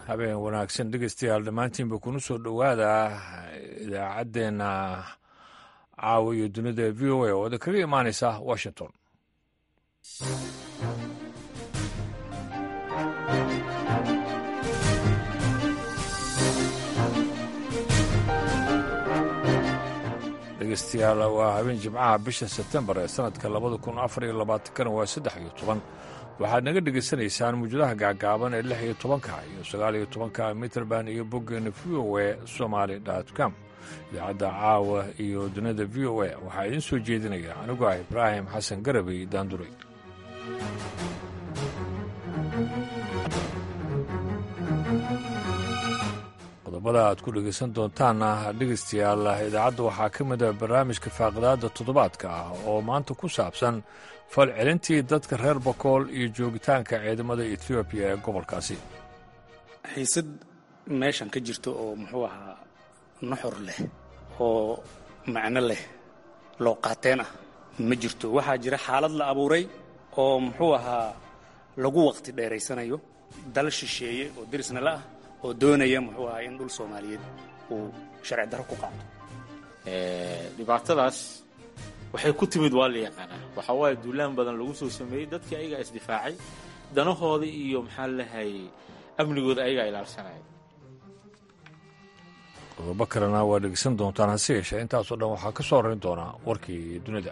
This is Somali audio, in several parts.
habeen wanaagsan dhegeystayaal dhammaantiinba kuna soo dhowaada idaacaddeenna caawa iyo dunida v o a oo idin kaga imaanaysa washington dhegeystayaal waa habeen jimcaha bisha sebtembar ee sanadka labada kun afar iyo labaatankana waa saddex iyo toban waxaad naga dhegaysanaysaan muujadaha gaagaaban ee lix iyo tobanka iyo sagaal iyo tobanka mitrband iyo boggeena v o a somaali com idaacadda caawa iyo dunida v o a waxaa idiin soo jeedinaya anigu ah ibraahim xasan garabey daanduray qodobada aad ku dhegaysan doontaanna dhegaystayaal idaacadda waxaa ka mid a barnaamijka faaqidaadda toddobaadka ah oo maanta ku saabsan falcelintii dadka reer bakool iyo joogitaanka ciidamada etoobiya ee gobolkaasi xiisad meeshan ka jirto oo muxuu ahaa nuxur leh oo macno leh loo qaateen ah ma jirto waxaa jira xaalad la abuuray oo muxuu ahaa lagu waqti dheeraysanayo dal shisheeye oo derisna la ah oo doonaya muxuu ahaa in dhul soomaaliyeed uu sharci darro ku qaato dhibaatadaas waxay ku timid waa la yaqaanaa waxaa waaye duulaan badan lagu soo sameeyey dadkii ayagaa isdifaacay danahooda iyo maxaa lalehay amnigooda ayagaa ilaalsanaya qodobo kalena waa dhegeysan doontaan hase yeeshee intaasoo dhan waxaa ka soo horeyn doonaa warkii dunida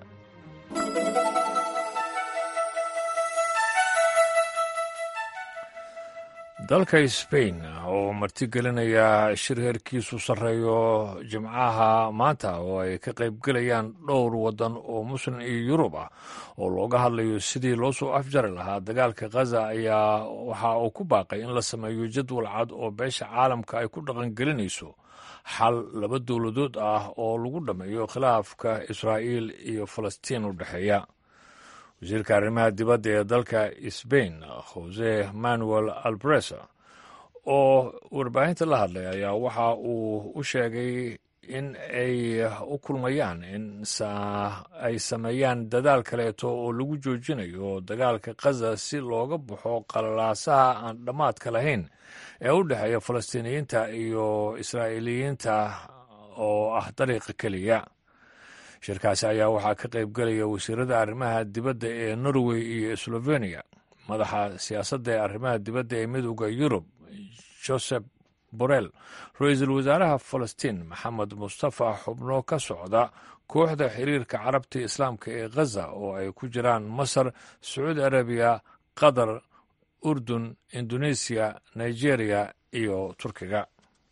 dalka sbain oo martigelinaya shir heerkiisu sarreeyo jimcaha maanta oo ay ka qaybgelayaan dhowr waddan oo muslim iyo yurub ah oo looga hadlayo sidii loo soo afjari lahaa dagaalka khaza ayaa waxa uu ku baaqay in la sameeyo jadwal cad oo beesha caalamka ay ku dhaqangelinayso xal laba dowladood ah oo lagu dhammeeyo khilaafka israa'iil iyo falastiin u dhexeeya wasiirka arrimaha dibadda ee dalka sbain jose manuel albresa oo warbaahinta la hadlay ayaa waxa uu u sheegay in ay u kulmayaan in ay sameeyaan dadaal kaleeto oo lagu joojinayo dagaalka khaza si looga baxo qalalaasaha aan dhammaadka lahayn ee u dhexeeya falastiiniyiinta iyo israa'iiliyiinta oo ah dariiqa keliya shirkaasi ayaa waxaa ka qaybgelaya wasiirada arrimaha dibadda ee norway iyo sloveniya madaxa siyaasadda ee arrimaha dibadda ee midooda yurub joseph borrell ra-iisul wasaaraha falastiin maxamed mustafa xubno ka socda kooxda xiriirka carabta islaamka ee khaza oo ay ku jiraan masar sacuudi arabiya qatar urdun indonesiya nigeria iyo turkiga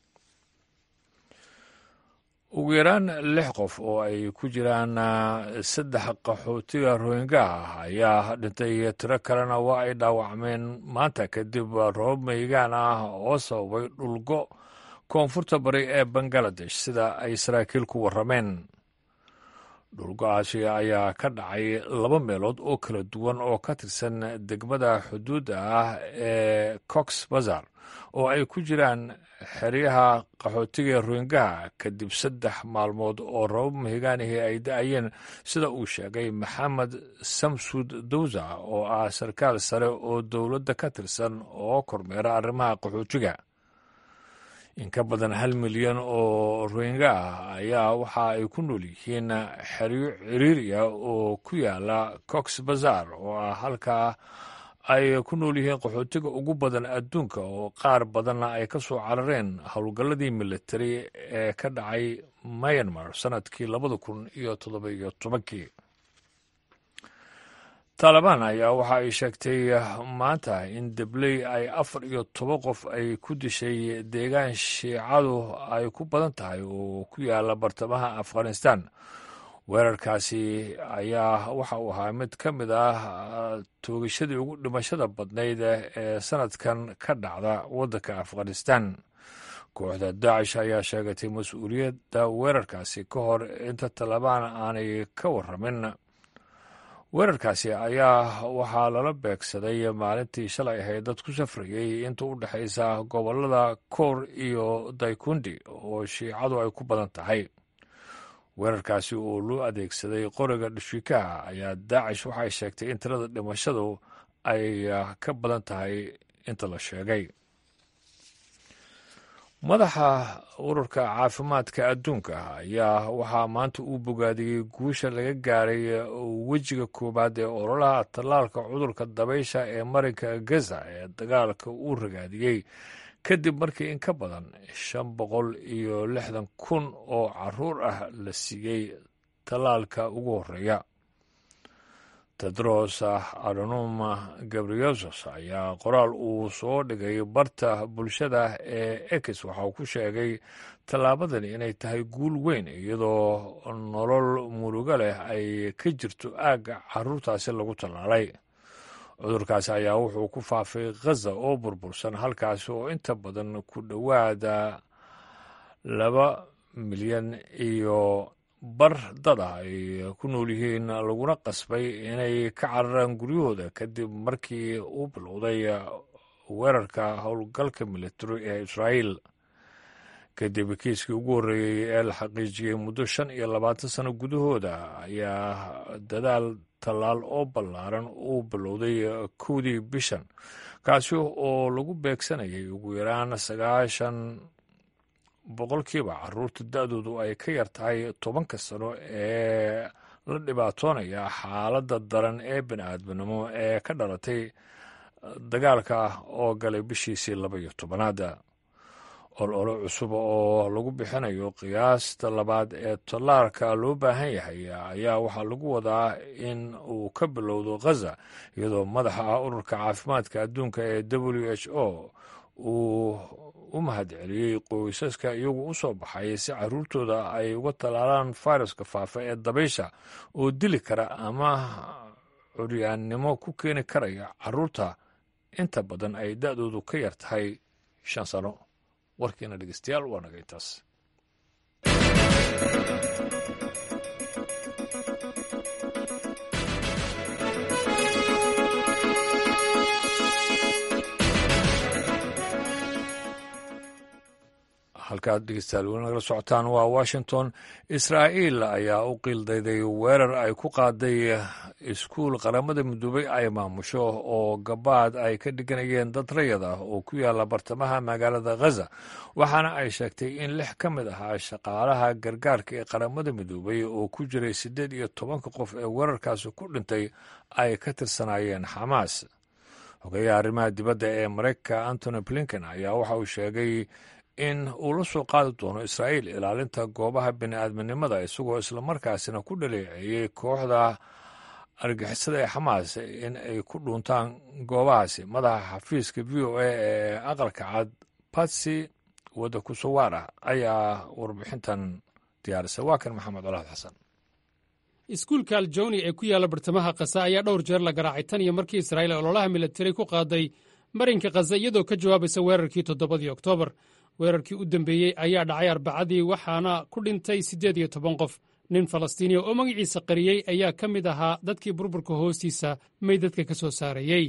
ugu yaraan lix qof oo ay ku jiraan saddex qaxootiga rohinga ah ayaa dhintay tiro kalena waa ay dhaawacmeen maanta kadib roob maygaan ah oo sababay dhulgo koonfurta bari ee bangaladesh sida ay saraakiil ku warrameen dhulgo-aasi ayaa ka dhacay laba meelood oo kala duwan oo ka tirsan degmada xuduudda ah ee cox bazar oo ay ku jiraan xeryaha qaxootiga rohingaha kadib saddex maalmood oo rabab mahigaanihii ay da-ayeen sida uu sheegay maxamed samsud dawsa oo ah sarkaal sare oo dowladda ka tirsan oo kormeera arrimaha qaxootiga in ka badan hal milyan oo rohinga ah ayaa waxa ay ku nool yihiin xeryo ciriiriya oo ku yaala cox bazar oo ah halkaa ay ku nool yihiin qaxootiga ugu badan adduunka oo qaar badanna ay ka soo carareen howlgalladii militari ee ka dhacay myanmar sannadkii labada kun iyo toddoba iyo tobankii taalibaan ayaa waxa ay sheegtay maanta in debley ay afar iyo toban qof ay ku dishay deegaan shiicadu ay ku badan tahay oo ku yaala bartamaha afghanistan weerarkaasi ayaa waxa uu ahaa mid ka mid ah toogashadii ugu dhimashada badnayd ee sanadkan ka dhacda waddanka afghanistan kooxda daacish ayaa sheegatay mas-uuliyadda weerarkaasi ka hor inta talabaan aanay ka warramin weerarkaasi ayaa waxaa lala beegsaday maalintii shalay ahayd dad ku safrayey inta u dhexaysa gobollada koor iyo daykundi oo shiicadu ay ku badan tahay weerarkaasi oo loo adeegsaday qoriga dhishikaha ayaa daacish waxay sheegtay in tirada dhimashadu ay ka badan tahay inta la sheegay madaxa ururka caafimaadka adduunka ayaa waxaa maanta uu bogaadiyey guusha laga gaaray wejiga koowaad ee ololaha tallaalka cudurka dabaysha ee marinka gaza ee dagaalka uu ragaadiyey kadib markii in ka badan shan boqol iyo lixdan kun oo caruur ah la siiyey tallaalka ugu horreeya tedros adhanom gabriyesus ayaa qoraal uu soo dhigay barta bulshada ee ex waxa uu ku sheegay tallaabadani inay tahay guul weyn iyadoo nolol murugo leh ay ka jirto aagga caruurtaasi lagu tallaalay cudurkaasi ayaa wuxuu ku faafay khaza oo burbursan halkaasi oo inta badan ku dhowaada laba milyan iyo bar dad ah ay ku nool yihiin laguna qasbay inay ka cararaan guryahooda kadib markii uu bilowday weerarka howlgalka military ee israa'iil kadib kiiskii ugu horreeyey ee la xaqiijiyey muddo shan iyo labaatan sano gudahooda ayaa dadaal tallaal oo ballaaran uu bilowday kowdii bishan kaasi oo lagu beegsanayay ugu yaraan sagaashan boqolkiiba caruurta da-doodu ay ka yar tahay tobanka sano ee la dhibaatoonaya xaaladda daran ee bini-aadminimo ee ka dhalatay dagaalka oo galay bishiisii laba iyo tobanaada olole cusub oo lagu bixinayo qiyaasta labaad ee tallaalka loo baahan yahay ayaa waxaa lagu wadaa in uu ka bilowdo khaza iyadoo madaxa ururka caafimaadka adduunka ee w h o uu u mahadceliyey qoysaska iyagu u soo baxay si caruurtooda ay uga tallaalaan fayraska faafa ee dabaysha oo dili kara ama curyaannimo ku keeni karaya caruurta inta badan ay da-doodu ka yar tahay shan sano warkiina dhegeystayaal waa naga intaas halkaad dhegeystayaal weli nagala socotaan waa washington israa'iil ayaa u qiildayday weerar ay ku qaaday iskuul qaramada midoobay ay maamusho oo gabaad ay ka dhiganayeen dad rayad ah oo ku yaala bartamaha magaalada khaza waxaana ay sheegtay in lix ka mid ahaa shaqaalaha gargaarka ee qaramada midoobay oo ku jiray siddeed iyo tobanka qof ee weerarkaasi ku dhintay ay ka tirsanaayeen xamaas xogeyaha arrimaha dibadda ee maraykanka antony blinken ayaa waxa uu sheegay in uu la soo qaadi doono israa'iil ilaalinta goobaha bini'aadminimada isagoo islamarkaasina ku dhaleeceeyey kooxda argixisada ee xamaas in ay ku dhuuntaan goobahaasi madaxa xafiiska v o a ee aqalka cad batsi wadda kusawaara ayaa warbixintan diyaarisay waa kan maxamed colaad xasan iskuulka aljawni ee ku yaalla bartamaha kasa ayaa dhowr jeer la garaacay tan iyo markii israa'iil ololaha militari ku qaaday marinka khaza iyadoo ka jawaabaysa weerarkii toddobadii oktoobar weerarkii u dambeeyey ayaa dhacay arbacadii waxaana ku dhintay siddeed iyo toban qof nin falastiiniya oo magaciisa qariyey ayaa ka mid ahaa dadkii burburka hoostiisa meydadka ka soo saarayey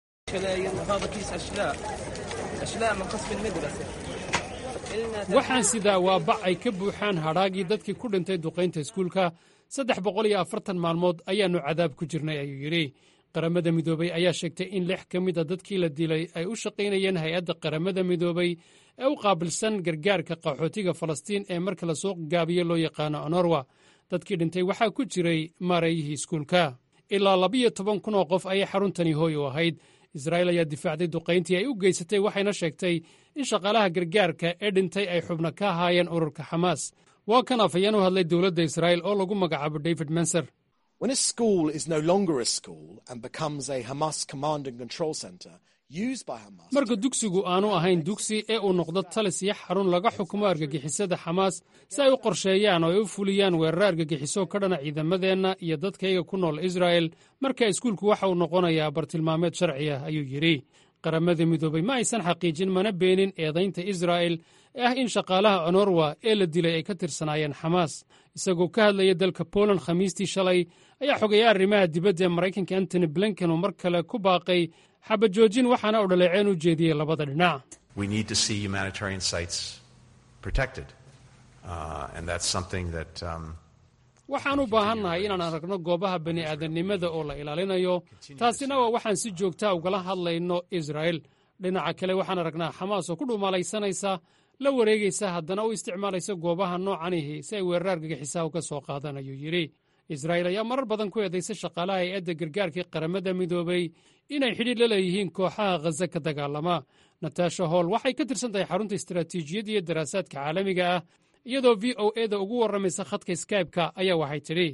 waxaan sidaa waa bac ay ka buuxaan hadhaagii dadkii ku dhintay duqaynta iskuulka saddex boqol iyo afartan maalmood ayaannu cadaab ku jirnay ayuu yidhi qaramada midoobey ayaa sheegtay in lix ka mid a dadkii la dilay ay u shaqaynayeen hay-adda qaramada midoobey ee u qaabilsan gargaarka qaxootiga falastiin ee marka la soo gaabiyo loo yaqaano onorwa dadkii dhintay waxaa ku jiray maareeyihii iskuulka ilaa labiyo toban kun oo qof ayay xaruntani hooy u ahayd israa'iil ayaa difaacday duqayntii ay u geysatay waxayna sheegtay in shaqaalaha gargaarka ee dhintay ay xubno ka ahaayeen ururka xamaas waa kan afhayeen u hadlay dowladda israa'iil oo lagu magacaabo david menser When a school is no longer a school and becomes a Hamas command and control center used by Hamas. marka dugsigu aanu ahayn dugsi ee uu noqdo talis iyo xarun laga xukumo argagixisada xamaas si ay u qorsheeyaan oo ay u fuliyaan weeraro argagixiso ka dhana ciidamadeenna iyo dadkayga ku nool israa'el marka iskuulku waxa uu noqonayaa bartilmaameed sharci ah ayuu yidhi qaramada midoobey ma aysan xaqiijin mana beenin eedaynta israa'el ee ah in shaqaalaha onorwa ee la dilay ay ka tirsanaayeen xamaas isagoo ka hadlaya dalka poland khamiistii shalay ayaa xogeeya arrimaha dibadda ee maraykanka antony blinken uu mar kale ku baaqay xabajoojin waxaana uu dhaleeceen u jeediyey labada dhinac We need to see humanitarian sites protected. Uh, and that's something that um, waxaan u baahannahay inaan aragno goobaha bini'aadamnimada oo la ilaalinayo taasina waa waxaan si joogtaa ugala hadlayno israa'el dhinaca kale waxaan aragnaa xamaas oo ku dhuumalaysanaysa la wareegaysa haddana u isticmaalaysa goobaha noocanihi si ay weerar argagixisaha uga soo qaadaan ayuu yidhi israa'iil ayaa marar badan ku eedaysay shaqaalaha hay-adda gargaarkii qaramada midoobay inay xidhiir la leeyihiin kooxaha khaza ka dagaalama natasha holl waxay ka tirsan tahay xarunta istaraatiijiyadda iyo daraasaadka caalamiga ah iyadoo v o e da ugu warramaysa khadka skybe-ka ayaa waxay tidhi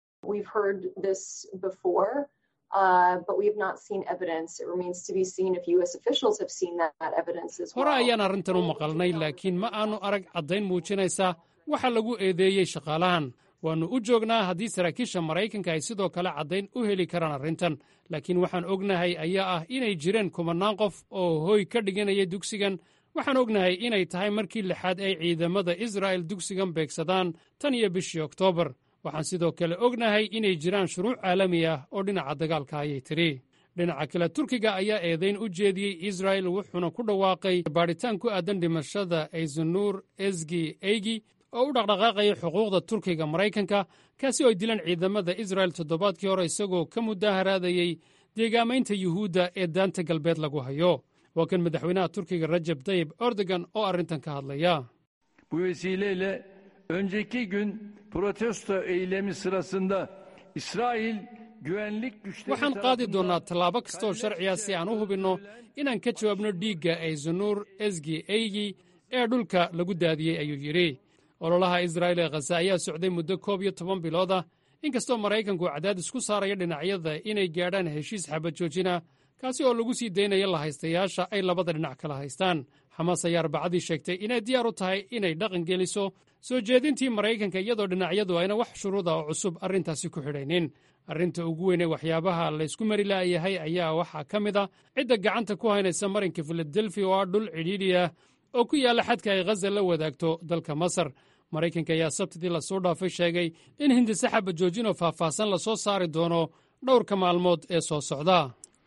hore ayaan arrintan u maqalnay laakiin ma aanu arag caddayn muujinaysa waxa lagu eedeeyey shaqaalahan waannu u joognaa haddii saraakiisha maraykanka ay sidoo kale caddayn u heli karaan arrintan laakiin waxaan ognahay ayaa ah inay jireen kumannaan qof oo hooy ka dhiganaya dugsigan waxaan ognahay inay tahay markii lixaad ay ciidamada israa'el dugsigan beegsadaan tan iyo bishii oktoobar waxaan sidoo kale ognahay inay jiraan shuruuc caalami ah oo dhinaca dagaalka ayay tidhi dhinaca kale turkiga ayaa eedayn u jeediyey israa'el wuxuuna ku dhawaaqay baadhitaan ku aadan dhimashada aysanuur esgi eygi oo u dhaqdhaqaaqaya xuquuqda turkiga maraykanka kaasi oo ay dileen ciidamada isra'el toddobaadkii hore isagoo ka mudaaharaadayey deegaamaynta yuhuudda ee daanta galbeed lagu hayo waa kan madaxweynaha turkiga rajab tayib erdogan oo arrintan ka hadlaya Bu vesileyle önceki gün protesto eylemi sırasında İsrail güvenlik güçleri waxaan qaadi doonnaa tallaabo kasta oo sharciya si aan u hubinno inaan ka jawaabno dhiigga aysanuur esgi eygi ee dhulka lagu daadiyey ayuu yidhi ololaha israa'il ee khaza ayaa socday muddo koob iyo toban bilood ah inkastoo maraykanku cadaadis ku saaraya dhinacyada inay gaadhaan heshiis xabad joojina kaasi oo lagu sii daynaya lahaystayaasha ay labada dhinac kala haystaan xamaas ayaa arbacadii sheegtay inay diyaar u tahay inay dhaqan geliso soo jeedintii maraykanka iyadoo dhinacyadu ayna wax shuruuda oo cusub arrintaasi ku xidhaynin arrinta ugu weyn ee waxyaabaha laysku mari la'yahay ayaa waxaa ka mid a cidda gacanta ku haynaysa marinka filadelfiya oo ah dhul cidhiidhi ah oo ku yaalla xadka ay khaza la wadaagto dalka masar maraykanka ayaa sabtidii lasoo dhaafay sheegay in hindise xaba joojinoo faahfaahsan lasoo saari doono dhowrka maalmood ee soo socda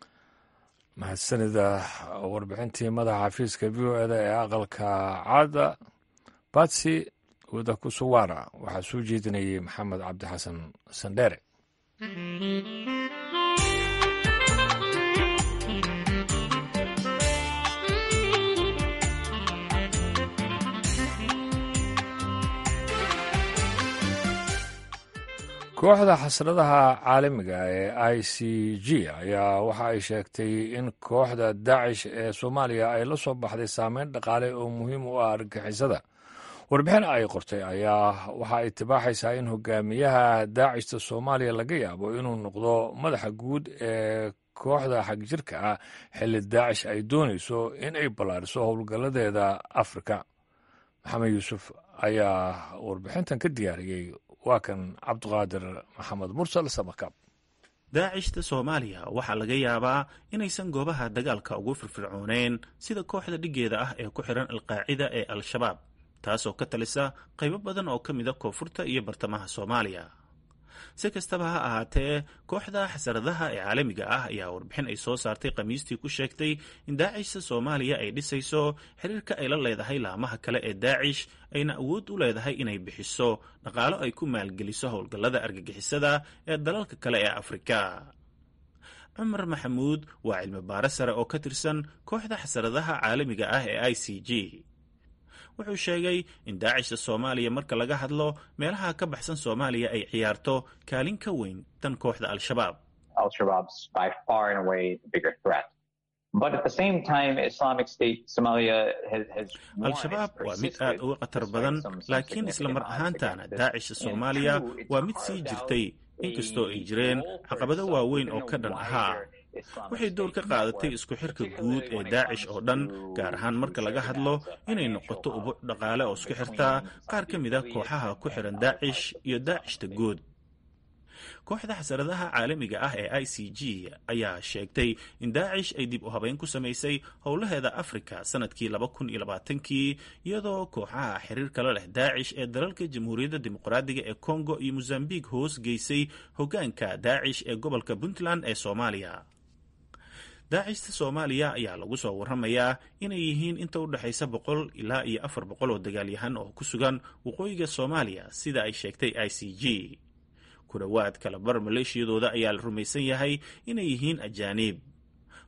mahadsanida warbixintii madaxa xafiiska v o eda ee aqalka caada batsi wada kusuwara waxaa soo jeedinayay maxamed cabdi xasan sandheere kooxda xasradaha caalamiga ee i c g ayaa waxa ay sheegtay in kooxda daacish ee soomaaliya ay la soo baxday saameyn dhaqaale oo muhiim u ah argagixisada warbixin ay qortay ayaa waxa ay tibaaxaysaa in hogaamiyaha daacishta soomaaliya laga yaabo inuu noqdo madaxa guud ee kooxda xagjirka ah xilli daacish ay doonayso in ay ballaariso howlgalladeeda afrika maxamed yuusuf ayaa warbixintan ka diyaariyey waa kan cabdiqaadir maxamed mursal samakab daacishta soomaaliya waxaa laga yaabaa inaysan goobaha dagaalka ugu firfircooneen sida kooxda dhiggeeda ah ee ku xihan alqaacida ee al-shabaab taasoo ka talisa qaybo badan oo ka mida koonfurta iyo bartamaha soomaaliya si kastaba ha ahaatee kooxda xasaradaha ee caalamiga ah ayaa warbixin ay soo saartay khamiistii ku sheegtay in daacishta soomaaliya ay dhisayso xiriirka ay la leedahay laamaha kale ee daacish ayna awood u leedahay inay bixiso dhaqaalo ay ku maalgeliso howlgallada argagixisada ee dalalka kale ee afrika cumar maxamuud waa cilmi baare sare oo ka tirsan kooxda xasaradaha caalamiga ah ee i c g wuxuu sheegay in daacishta soomaaliya marka laga hadlo meelaha ka baxsan soomaaliya ay ciyaarto kaalin ka weyn tan kooxda al-shabaab al-shabaab waa mid aad uga khatar badan laakiin isla mar ahaantana daacisha soomaaliya waa mid sii jirtay inkastoo ay jireen caqabado waaweyn oo ka dhan ahaa waxay door ka qaadatay isku xirka guud ee daacish oo dhan gaar ahaan marka laga hadlo inay noqoto ubuc dhaqaale oo isku xirtaa qaar ka mid a kooxaha ku xihan daacish iyo daacishta guud kooxda xasaradaha caalamiga ah ee i c g ayaa sheegtay in daacish ay dib u habeyn ku samaysay howlaheeda afrika sanadkii laba kun iyo labaatankii iyadoo kooxaha xiriir kala leh daacish ee dalalka jamhuuriyadda dimuqraadiga ee congo iyo mosambik hoos geysay hoggaanka daacish ee gobolka puntland ee soomaaliya daacishta soomaaliya ayaa lagu soo waramayaa inay yihiin inta u dhexaysa boqol ilaa iyo afar boqol oo dagaalyahan oo ku sugan waqooyiga soomaaliya sida ay sheegtay i c g ku dhowaad kalabar maleeshiyadooda ayaa la rumaysan yahay inay yihiin ajaaniib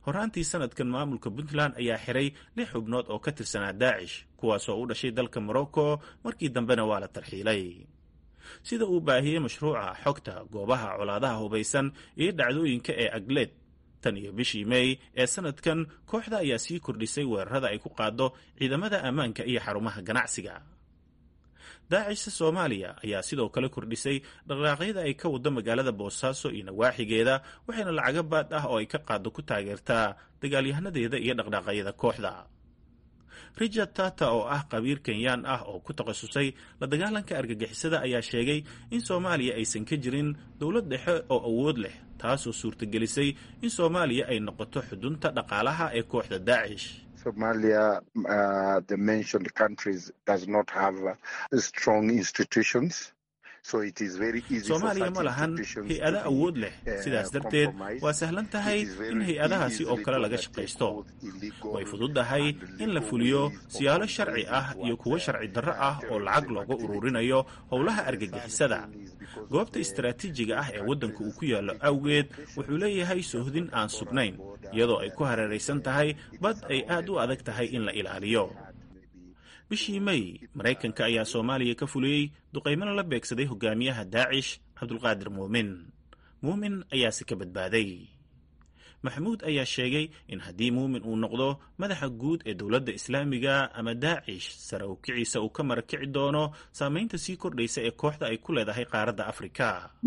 horaantii sanadkan maamulka puntland ayaa xiray lix xubnood oo ka tirsanaa daacish kuwaasoo u dhashay dalka morocco markii dambena waa la tarxiilay sida uu baahiyey mashruuca xogta goobaha colaadaha hubaysan iyo dhacdooyinka ee agleed tan iyo bishii mey ee sanadkan kooxda ayaa sii kordhisay weerarada ay ku qaado ciidamada ammaanka iyo xarumaha ganacsiga daacishta soomaaliya ayaa sidoo kale kordhisay dhaqdhaaqyada ay ka wado magaalada boosaaso iyo nawaaxigeeda waxayna lacago baad ah oo ay ka qaado ku taageertaa dagaalyahanadeeda iyo dhaqdhaaqyada kooxda richard tata oo ah qabiir kenyaan ah oo ku takhasusay la dagaalanka argagixisada ayaa sheegay in soomaaliya aysan ka jirin dowlad dhexe oo awood leh taasoo suurtagelisay in soomaaliya ay noqoto xudunta dhaqaalaha ee kooxda daacish Somalia, uh, the mentioned countries, does not have uh, strong institutions. soomaaliya ma lahan hay-ado awood leh sidaas darteed waa sahlan tahay in hay-adahaasi oo kale laga shaqaysto way fududahay in la fuliyo siyaalo sharci ah iyo kuwo sharci darro ah oo lacag looga ururinayo howlaha argagixisada goobta istaraatiijiga ah ee waddanka uu ku yaallo awgeed wuxuu leeyahay sohdin aan sugnayn iyadoo ay ku hareeraysan tahay bad ay aad u adag tahay in la ilaaliyo bishii mey maraykanka ayaa soomaaliya ka fuliyey duqaymana la beegsaday hogaamiyaha daacish cabdulqaadir muumin muumin ayaase ka badbaaday maxamuud ayaa sheegay in haddii muumin uu noqdo madaxa guud ee dowladda islaamiga ama daacish sare u kiciisa uu ka marakici doono saamaynta sii kordhaysa ee kooxda ay ku leedahay qaaradda afrika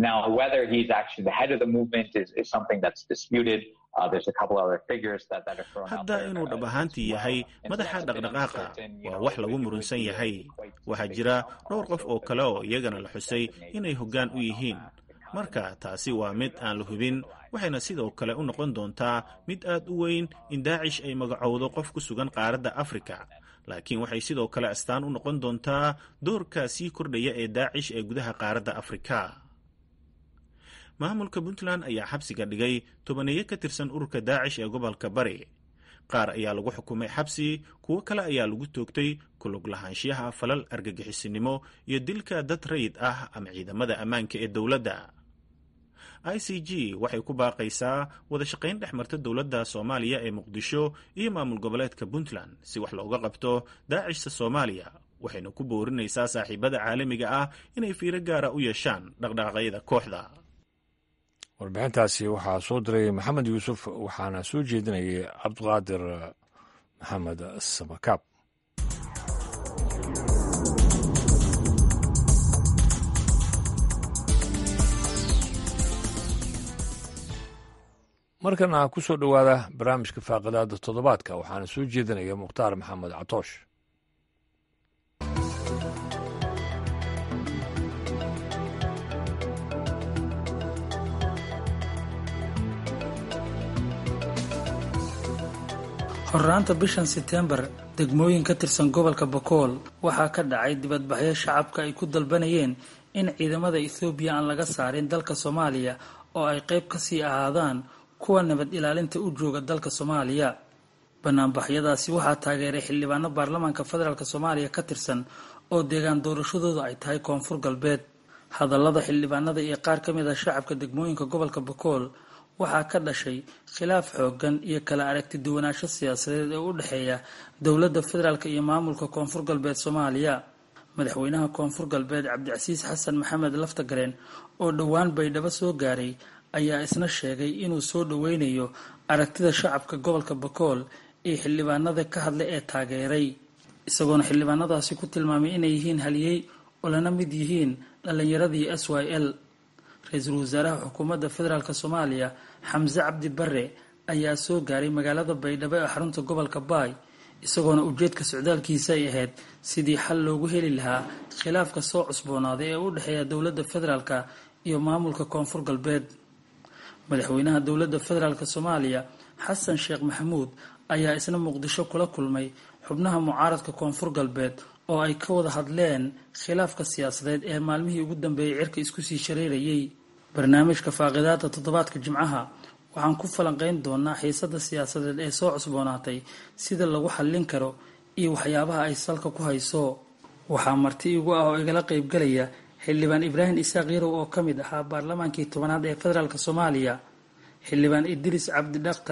hadda inuu dhab ahaantii yahay madaxa dhaqdhaqaaqa waa wax lagu murunsan yahay waxaa jira dhowr qof oo kale oo iyagana la xusay inay hoggaan u yihiin marka taasi waa mid aan la hubin waxayna sidoo kale u noqon doontaa mid aad u weyn in daacish ay magacowdo qof ku sugan qaaradda afrika laakiin waxay sidoo kale astaan u noqon doontaa doorka sii kordhaya ee daacish ee gudaha qaaradda afrika maamulka puntland ayaa xabsiga dhigay tobaneeyo ka tirsan ururka daacish ee gobolka bari qaar ayaa lagu xukumay xabsi kuwo kale ayaa lagu toogtay kulug lahaanshiyaha falal argagixisinimo iyo dilka dad rayid ah ama ciidamada ammaanka ee dowladda i c g waxay ku baaqaysaa wada shaqayn dhex marta dowladda soomaaliya ee muqdisho iyo maamul goboleedka puntland si wax looga qabto daacishta soomaaliya waxayna ku boorinaysaa saaxiibada caalamiga ah inay fiiro gaara u yeeshaan dhaqdhaqaaqyada kooxda warbixintaasi waxaa soo diray maxamed yuusuf waxaana soo jeedinayay cabdiqaadir maxamed samakaab markana ku soo dhowaada barnaamijka faaqidaada toddobaadka waxaana soo jeedinaya mukhtaar maxamed catoosh horraanta bishan seteembar degmooyin ka tirsan gobolka bakool waxaa ka dhacay dibadbaxyo shacabka ay ku dalbanayeen in ciidamada ethoobiya aan laga saarin dalka soomaaliya oo ay qayb kasii ahaadaan kuwa nabad ilaalinta u jooga dalka soomaaliya banaanbaxyadaasi waxaa taageeray xildhibaano baarlamaanka federaalk soomaaliya ka tirsan oo deegaan doorashadooda ay tahay koonfur galbeed hadallada xildhibaanada iyo qaar ka mid ah shacabka degmooyinka gobolka bakool waxaa ka dhashay khilaaf xoogan iyo kala aragti duwanaansho siyaasadeed ee u dhexeeya dowladda federaalk iyo maamulka koonfur galbeed soomaaliya madaxweynaha koonfur galbeed cabdicasiis xasan maxamed laftagareen oo dhowaan baydhabo soo gaaray ayaa isna sheegay inuu soo dhoweynayo aragtida shacabka gobolka bakool iyo xildhibaanada ka hadlay ee taageeray isagoona xildhibaanadaasi ku tilmaamay inay yihiin haliyey oo lana mid yihiin dhallinyaradii s y l ra-iisul wasaaraha xukuumadda federaalk soomaaliya xamse cabdi bare ayaa soo gaaray magaalada baydhabo ee xarunta gobolka baay isagoona ujeedka socdaalkiisa ay ahayd sidii xal loogu heli lahaa khilaafka soo cusboonaaday ee u dhexeeya dowladda federaalk iyo maamulka koonfur galbeed madaxweynaha dowladda federaalk soomaaliya xasan sheekh maxamuud ayaa isna muqdisho kula kulmay xubnaha mucaaradka koonfur galbeed oo ay ka wada hadleen khilaafka siyaasadeed ee maalmihii ugu dambeeyay cirka isku sii shareerayay barnaamijka faaqidaada toddobaadka jimcaha waxaan ku falanqeyn doonaa xiisada siyaasadeed ee soo cusboonaatay sida lagu xallin karo iyo waxyaabaha ay salka ku hayso waxaa marti igu ah oo igala qeybgalaya xildhibaan ibraahim isaaq yarow oo ka mid ahaa baarlamaankii tobanaad ee federaalk soomaaliya xildhibaan idriis cabdi dhakhtar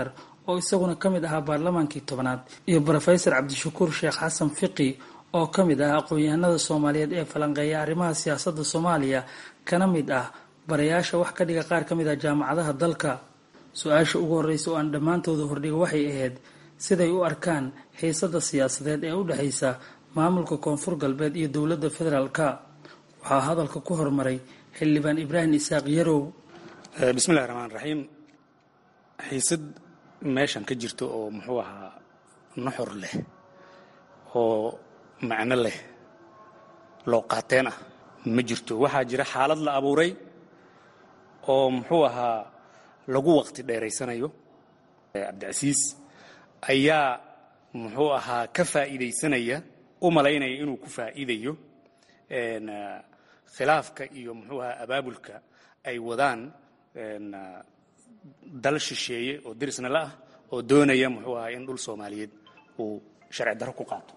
oo isaguna ka mid ahaa baarlamaankii tobanaad iyo brofesor cabdishakuur sheekh xasan fiqi oo ka mid ah aqoon-yahanada soomaaliyeed ee falanqeeya arrimaha siyaasadda soomaaliya kana mid ah barayaasha wax ka dhiga qaar ka mid ah jaamacadaha dalka su-aasha ugu horreysa oo aan dhammaantooda hordhiga waxay ahayd siday u arkaan xiisada siyaasadeed ee u dhexaysa maamulka koonfur galbeed iyo dowladda federaalka waxaa hadalka ku hormaray xildhibaan ibraahim isaaq yarow bismillahi raxmaan raxiim xiisad meeshan ka jirto oo muxuu ahaa nuxur leh oo macno leh loo qaateen ah ma jirto waxaa jira xaalad la abuuray oo muxuu ahaa lagu waqti dheeraysanayo cabdicasiis ayaa muxuu ahaa ka faa'iidaysanaya u malaynaya inuu ku faa'iidayo khilaafka iyo muxuu ahaa abaabulka ay wadaan dal shisheeye oo dirisna la ah oo doonaya muxuu ahaa in dhul soomaaliyeed uu sharci darro ku qaato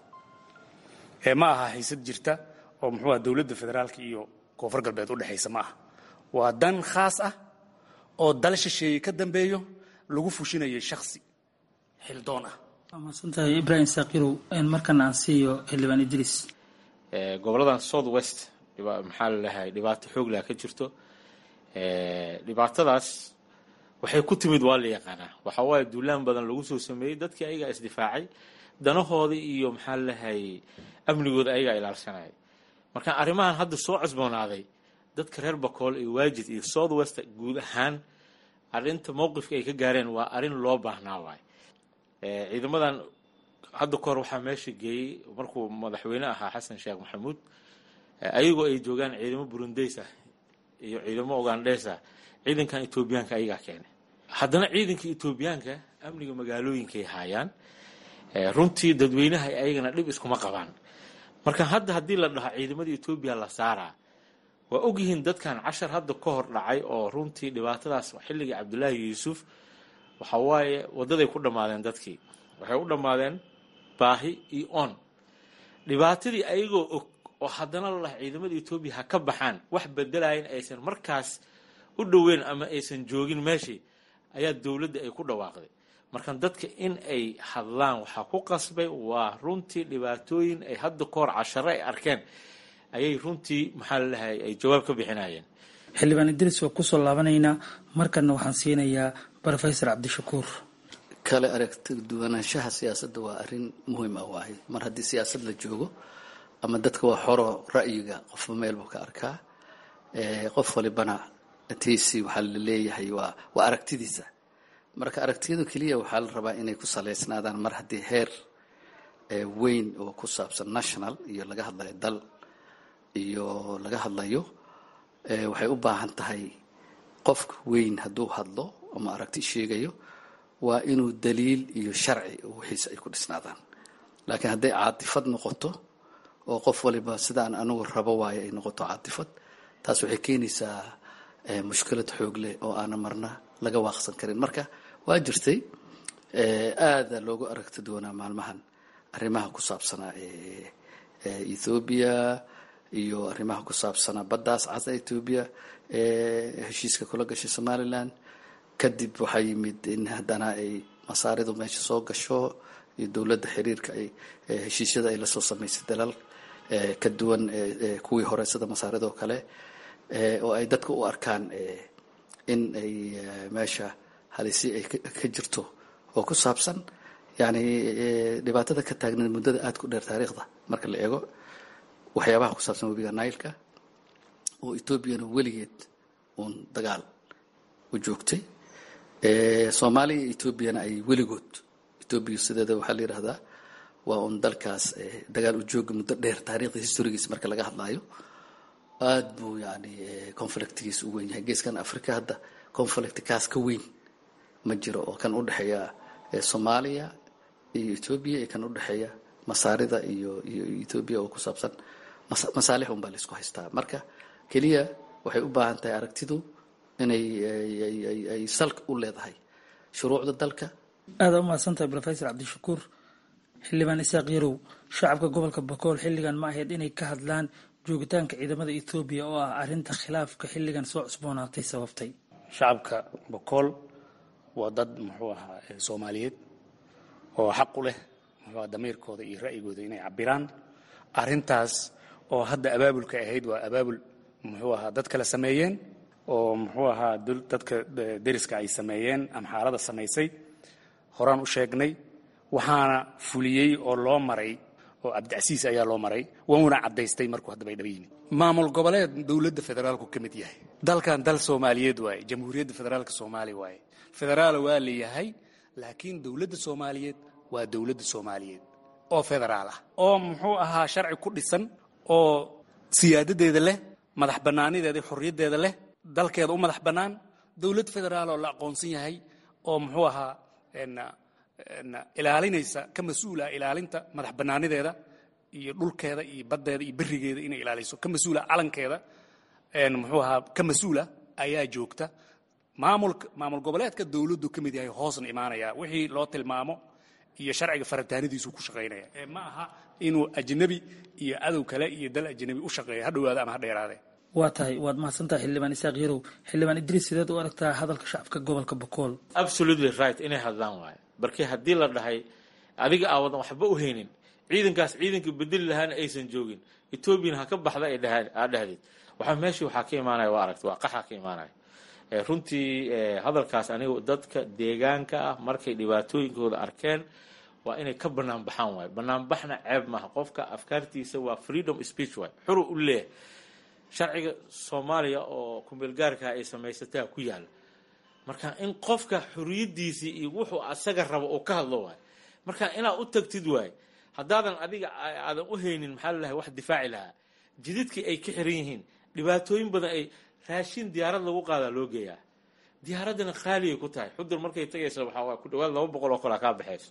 ma aha haysad jirta oo muxuu aha dowladda federaalka iyo koonfur galbeed u dhexaysa ma aha waa dan khaas ah oo dal shisheeye ka dambeeyo lagu fushinayay shaksi xildoon ah maasantahay ibraahim saakirow markana aan siiyo xildhibaan idriis goboladan south west maxaa laleeyahay dhibaato xoog leh ka jirto dhibaatadaas waxay ku timid waa la yaqaanaa waxa waaye duulaan badan lagu soo sameeyey dadkii ayagaa isdifaacay danahoodii iyo maxaa laleeyahay amnigooda ayagaa ilaalsanayay marka arrimahan hadda soo cusboonaaday dadka reer bakool iyo waajid iyo south west guud ahaan arrinta mowqifka ay ka gaareen waa arrin loo baahnaa waay ciidamadan hadda kahor waxaa meesha geeyey markuu madaxweyne ahaa xasan sheekh maxamuud ayagoo ay joogaan ciidamo burundeys ah iyo ciidamo ugandheys ah ciidankan etoobiyaanka ayagaa keenay haddana ciidanka etoobiyaanka amniga magaalooyinkay haayaan runtii dadweynaha ayagana dhib iskuma qabaan marka hadda haddii la dhaho ciidamada etoobiya la saaraa waa ogyihiin dadkan cashar hadda ka hor dhacay oo runtii dhibaatadaas xilligii cabdulaahi yuusuf waxa waaye waddaday ku dhammaadeen dadkii waxay u dhammaadeen baahi iyo on dhibaatadii ayagoo og oo haddana la dhaha ciidamada etoobiya ha ka baxaan wax bedelayan aysan markaas u dhoweyn ama aysan joogin meeshii ayaa dowladda ay ku dhawaaqday marka dadka in ay hadlaan waxaa ku qasbay waa runtii dhibaatooyin ay hadda ka hor cashare ay arkeen ayay runtii maxaa lalahay ay jawaab ka bixinayeen xildhibaan idriis waa kusoo laabanaynaa markana waxaan siinayaa brofesor cabdishakuur kale aragti duwanaanshaha siyaasadda waa arrin muhiim ah waaye mar haddii siyaasad la joogo ama dadka waa xoro ra'yiga qofba meel buu ka arkaa qof walibana tiisi waxaa la leeyahay waa waa aragtidiisa marka aragtiyadu keliya waxaa la rabaa inay ku saleysnaadaan mar haddii heer weyn oo ku saabsan national iyo laga hadlayo dal iyo laga hadlayo waxay u baahan tahay qofka weyn hadduu hadlo ama aragti sheegayo waa inuu daliil iyo sharci wixiisa ay ku dhisnaadaan laakiin hadday caatifad noqoto oo qof waliba sidaan anugu rabo waayo ay noqoto caatifad taas waxay keenaysaa mushkilad xoog leh oo aana marna laga waaqsan karin marka waa jirtay aada loogu aragti doonaa maalmahan arrimaha ku saabsanaa ethoobiya iyo arrimaha ku saabsanaa baddaas casa etoobiya heshiiska kula gashay somalilan kadib waxaa yimid in haddana ay masaaridu meesha soo gasho iyo dowladda xiriirka ay heshiisyada ay lasoo samaysay dalal ka duwan kuwii hore sida masaaridoo kale oo ay dadka u arkaan in ay meesha halisi ay ka jirto oo ku saabsan yani dhibaatada ka taagneed muddada aada ku dheer taariikhda marka la eego waxyaabaha ku saabsan webiga nailka oo etoobiyana weligeed uun dagaal u joogtay soomaaliya iyo etoobiyana ay weligood etoobiya sideeda waxaa la yidhahdaa waa uun dalkaas dagaal u jooga muddo dheer taariikhda historigiisa marka laga hadlaayo aada buu yani conflictgiisa u weyn yahay geeskan africa hadda conflict kaas ka weyn ma jiro oo kan udhexeeya soomaaliya iyo etoobiya iyo kan udhexeeya masaarida iyo iyo etoobiya oo ku saabsan masaalix un baa laysku haystaa marka keliya waxay u baahan tahay aragtidu inay ay salka u leedahay shuruucda dalka aada u mahadsantahay rofesor cabdishakuur xildhibaan isaaq yarow shacabka gobolka bakool xilligan ma ahayd inay ka hadlaan joogitaanka ciidamada ethoobiya oo ah arrinta khilaafka xilligan soo cusboonaatay sababtay shacabka bakool waa dad muxuu ahaa soomaaliyeed oo xaq u leh muxuu aha damiirkooda iyo ra'yigooda inay cabiraan arrintaas oo hadda abaabulka ahayd waa abaabul muxuu ahaa dad kale sameeyeen oo muxuu ahaa dadka deriska ay sameeyeen ama xaalada samaysay horaan u sheegnay waxaana fuliyey oo loo maray oo cabdicasiis ayaa loo maray wuuna caddaystay markuu haddaba ay dhaba yimid maamul goboleed dowladda federaalku ka mid yahay dalkan dal soomaaliyeed waaye jamhuuriyadda federaalka soomaaliya waaye federaal waa leeyahay laakiin dowladda soomaaliyeed waa dowladda soomaaliyeed oo federaal ah oo muxuu ahaa sharci ku dhisan oo siyaadadeeda leh madax bannaanideeda xorriyaddeeda leh dalkeeda u madax bannaan dowlad federaal oo la aqoonsan yahay oo muxuu ahaa ilaalinaysa ka mas-uula ilaalinta madax bannaanideeda iyo dhulkeeda iyo baddeeda iyo berigeeda inay ilaaliso ka mas-uula calankeeda muxuu ahaa ka mas-uula ayaa joogta maamulka maamul goboleedka dowladdu ka mid yahay hoosna imaanaya wixii loo tilmaamo iyo sharciga faritaanidiisu ku shaqaynaya ee ma aha inuu ajnabi iyo cadow kale iyo dal ajnabi u shaqeeya ha dhowaado ama ha dheeraadee waa tahay waad mahadsantahay xildhibaan isaaq yarow xildhibaan idriis sideed u aragtaa hadalka shacabka gobolka bokool absolutely right inay hadlaan waayo barkii haddii la dhahay adiga aawadan waxba u haynin ciidankaas ciidanka bedeli lahaana aysan joogin etoobiyana ha ka baxda ay dhahaan aa dhahdeed waxaa meeshii waxaa ka imaanaya waa aragti waa qaxa ka imaanaya runtii hadalkaas anigu dadka deegaanka ah markay dhibaatooyinkooda arkeen waa inay ka banaan baxaan waayo banaanbaxna ceeb maaha qofka afkaartiisa waa freedom speech waay xuru u leeyahay sharciga soomaaliya oo kumeelgaarka ay samaysataa ku yaala marka in qofka xuriyadiisii iyo wuxuu asaga rabo uu ka hadlo waayo marka inaad u tagtid waayo haddaadan adiga aadan u haynin maxaa lalahay wax difaaci lahaa jididkii ay ka xiran yihiin dhibaatooyin badan ay raashin diyaarad lagu qaadaa loo geeyaa diyaaraddana khaaliyay ku tahay xudur markay tagaysa waxaa waa ku dhawaad laba boqol oo kalaa kaa baxayso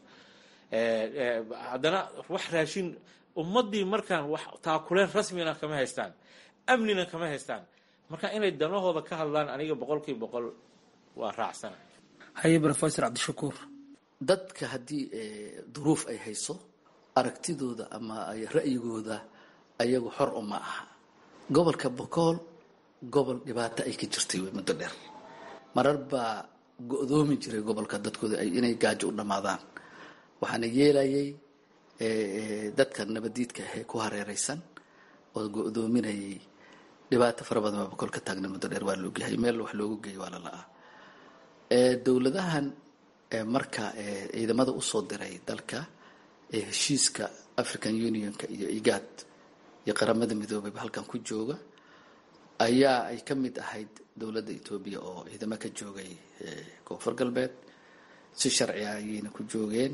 haddana wax raashin ummaddii markaan wax taakuleen rasmina kama haystaan amnina kama haystaan marka inay danahooda ka hadlaan aniga boqolkiiba boqol waa raacsana haye rofesor cabdishakuur dadka haddii duruuf ay hayso aragtidooda ama ay ra'yigooda ayagu xor uma aha gobolka bokool gobol dhibaato ay ka jirtay wey muddo dheer marar baa go-doomi jiray gobolka dadkooda inay gaajo u dhammaadaan waxaana yeelayay dadka nabadiidka ahee ku hareeraysan oo go-doominayay dhibaato fara badan baa bokool ka taagna muddo dheer waa laogyahay meel wax loogu geeyo waa lala-ah dowladahan marka ciidamada usoo diray dalka ee heshiiska african unionka iyo igaad iyo qaramada midoobeyba halkan ku jooga ayaa ay ka mid ahayd dowladda etoobiya oo ciidamo ka joogay koonfur galbeed si sharci ah ayayna ku joogeen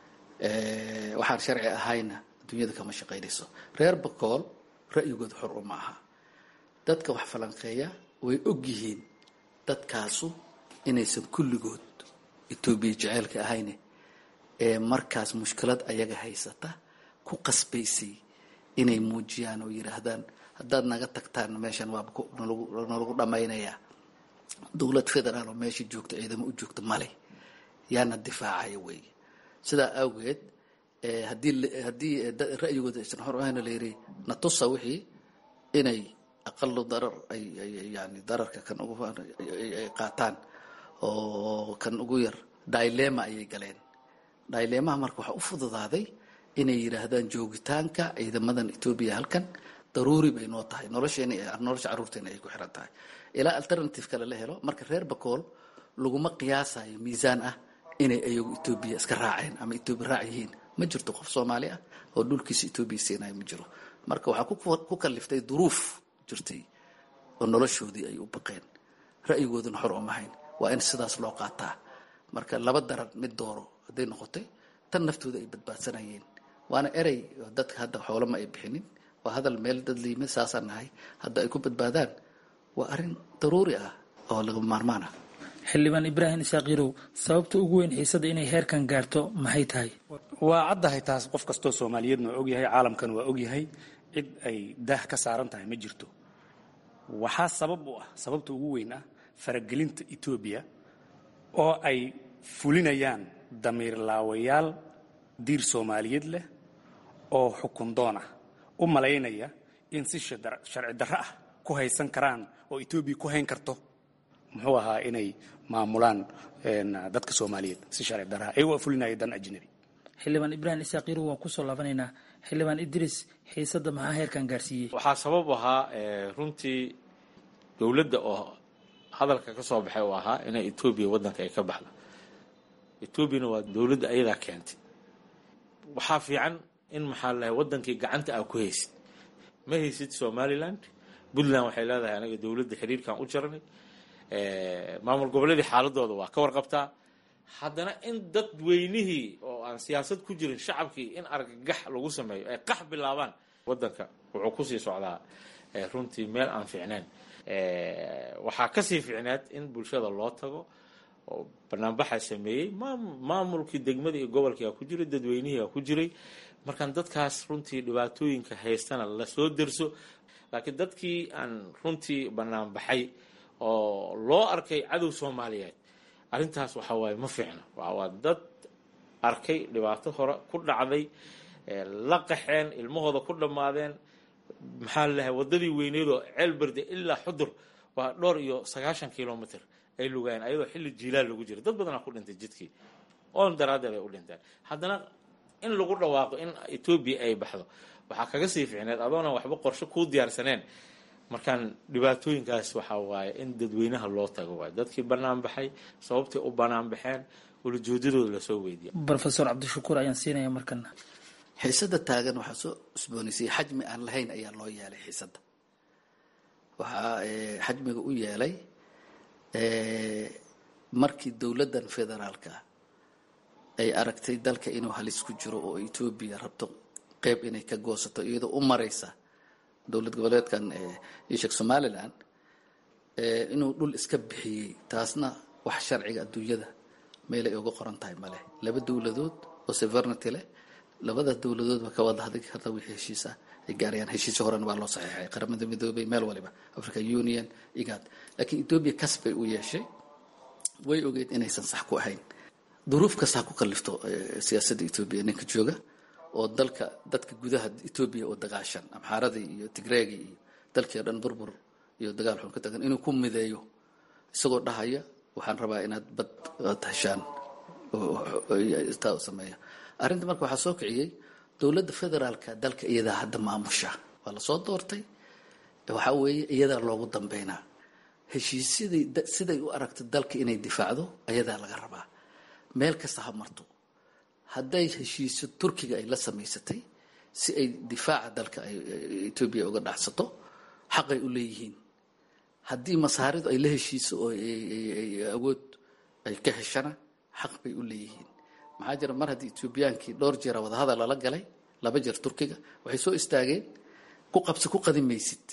waxaan sharci ahayna adduunyada kama shaqaynayso reer bakool ra'yigooda xor uma aha dadka wax falanqeeya way og yihiin dadkaasu inaysan kulligood etoobiya jeceelka ahayne ee markaas mushkilad ayaga haysata ku qasbaysay inay muujiyaan oo yidhaahdaan haddaad naga tagtaan meeshan waaba nalagu dhammaynayaa dowlad federaal oo meesha joogta ciidamo u joogta male yaana difaacaya weeye sidaa awgeed haddii haddii ra'yigooda aysan xor ahayna la yidhi natusa wixii inay aqalo darar ay yani dararka kan ugu ay qaataan oo kan ugu yar dilema ayay galeen dilemaha marka waxaa u fududaaday inay yidhaahdaan joogitaanka ciidamadan etoobiya halkan daruuri bay noo tahay nolosheena nolosha carruurteena ay ku xiran tahay ilaa alternative kale la helo marka reer bakool laguma qiyaasayo miisaan ah inay ayagu etoobiya iska raaceen ama etoobiya raac yihiin ma jirto qof soomaali ah oo dhulkiisa etoobiya siinayo ma jiro marka waxaa ku kaliftay duruuf jirtay oo noloshoodii ay u baqeen ra'yigooduna xor umahayn waa in sidaas loo qaataa marka laba daran mid dooro hadday noqotay tan naftooda ay badbaadsanayeen waana erey dadka hadda xoolama ay bixinin waa hadal meel dad liimid saasaan nahay hadda ay ku badbaadaan waa arrin daruuri ah oo lagama maarmaan ah xildhibaan ibraahim isaaq yarow sababta ugu weyn xiisada inay heerkan gaarto maxay tahay waa caddahay taas qof kastoo soomaaliyeedna waa ogyahay caalamkan waa ogyahay cid ay daah ka saaran tahay ma jirto waxaa sabab u ah sababta ugu weyn ah faragelinta etoobiya oo ay fulinayaan damiir laawayaal diir soomaaliyeed leh oo xukun doon ah u malaynaya in si sharci darro ah ku haysan karaan oo etoobiya ku hayn karto muxuu ahaa inay maamulaan dadka soomaaliyeed si sharci daraha iyagoo fulinaya dan ajnabi xildhibaan ibraahim isaaqiiru waan kusoo laabanaynaa xildhibaan idris xiisadda maxaa heerkan gaarsiiyey waxaa sabab ahaa runtii dowladda oo hadalka ka soo baxay oo ahaa inay etoobiya waddanka ay ka baxdo etoobiyana waa dowladda ayadaa keentay waxaa fiican in maxaa lahay waddankii gacanta aa ku haysid ma haysid somaliland puntland waxay leedahay anaga dowladda xiriirkan u jaranay maamul goboleedii xaaladooda waa ka warqabtaa haddana in dad weynihii oo aan siyaasad ku jirin shacabkii in argagax lagu sameeyo ay qax bilaabaan waddanka wuxuu kusii socdaa runtii meel aan fiicnayn waxaa kasii fiicnaad in bulshada loo tago oo banaanbaxa sameeyey maamulkii degmada iyo gobolkii aa ku jiray dadweynihii aa ku jiray markaan dadkaas runtii dhibaatooyinka haystana lasoo derso laakiin dadkii aan runtii banaanbaxay oo loo arkay cadow soomaaliyeed arrintaas waxa waaye ma fiicno waa dad arkay dhibaato hore ku dhacday la qaxeen ilmahooda ku dhammaadeen maxaa lalahay waddadii weyneedoo ceelberde ilaa xudur waa dhowr iyo sagaashan kilomitr ay lugaayeen ayadoo xilli jiilaal lagu jira dad badanaa ku dhintay jidkii oon daraaddeed ay u dhinteen haddana in lagu dhawaaqo in etoobiya ay baxdo waxaa kaga sii fiicneed adoona waxba qorshe kuu diyaarsaneen markaan dhibaatooyinkaas waxaa waaye in dadweynaha loo tago waay dadkii banaan baxay sababtay u banaan baxeen walajoodadooda lasoo weydiiya rofesor cabdishakuur ayaan siinaya markana xiisada taagan waxaa soo cusboonaysay xajmi aan lahayn ayaa loo yeelay xiisada waxaa xajmiga u yeelay markii dowladdan federaalka ay aragtay dalka inuu halis ku jiro oo etoobiya rabto qeyb inay ka goosato iyadoo u maraysa dowlad goboleedkan ishek somalilan inuu dhul iska bixiyey taasna wax sharciga adduunyada meel ay uga qoran tahay maleh laba dowladood oo severnity leh labada dowladoodba ka wada hadli karta wixii heshiis ah ay gaarayaan heshiisyo horena waa loo saxiixay qaramada midoobay meel waliba african union igad laakiin etoobiya kas bay u yeeshay way ogeyd inaysan sax ku ahayn duruuf kasta ha ku kallifto siyaasadda etoobiya ninka jooga oo dalka dadka gudaha etoobiya oo dagaashan amxaaradii iyo tigreegii iyo dalkii o dhan burbur iyo dagaal xun ka tagan inuu ku mideeyo isagoo dhahaya waxaan rabaa inaad bad ad heshaan taa sameeya arrinta marka waxaa soo kiciyey dowladda federaalka dalka iyadaa hadda maamusha waa lasoo doortay waxaa weeye iyadaa loogu dambeynaa heshiisyadii siday u aragto dalka inay difaacdo ayadaa laga rabaa meel kasta ha marto hadday heshiisyo turkiga ay la samaysatay si ay difaaca dalka etoobiya uga dhacsato xaqay u leeyihiin haddii masaaridu ay la heshiiso oo awood ay ka heshana xaq bay u leeyihiin maxaa jira mar haddii etoobiyaankii dhowr jeera wadahadal lala galay laba jeer turkiga waxay soo istaageen ku qabsi ku qadi maysid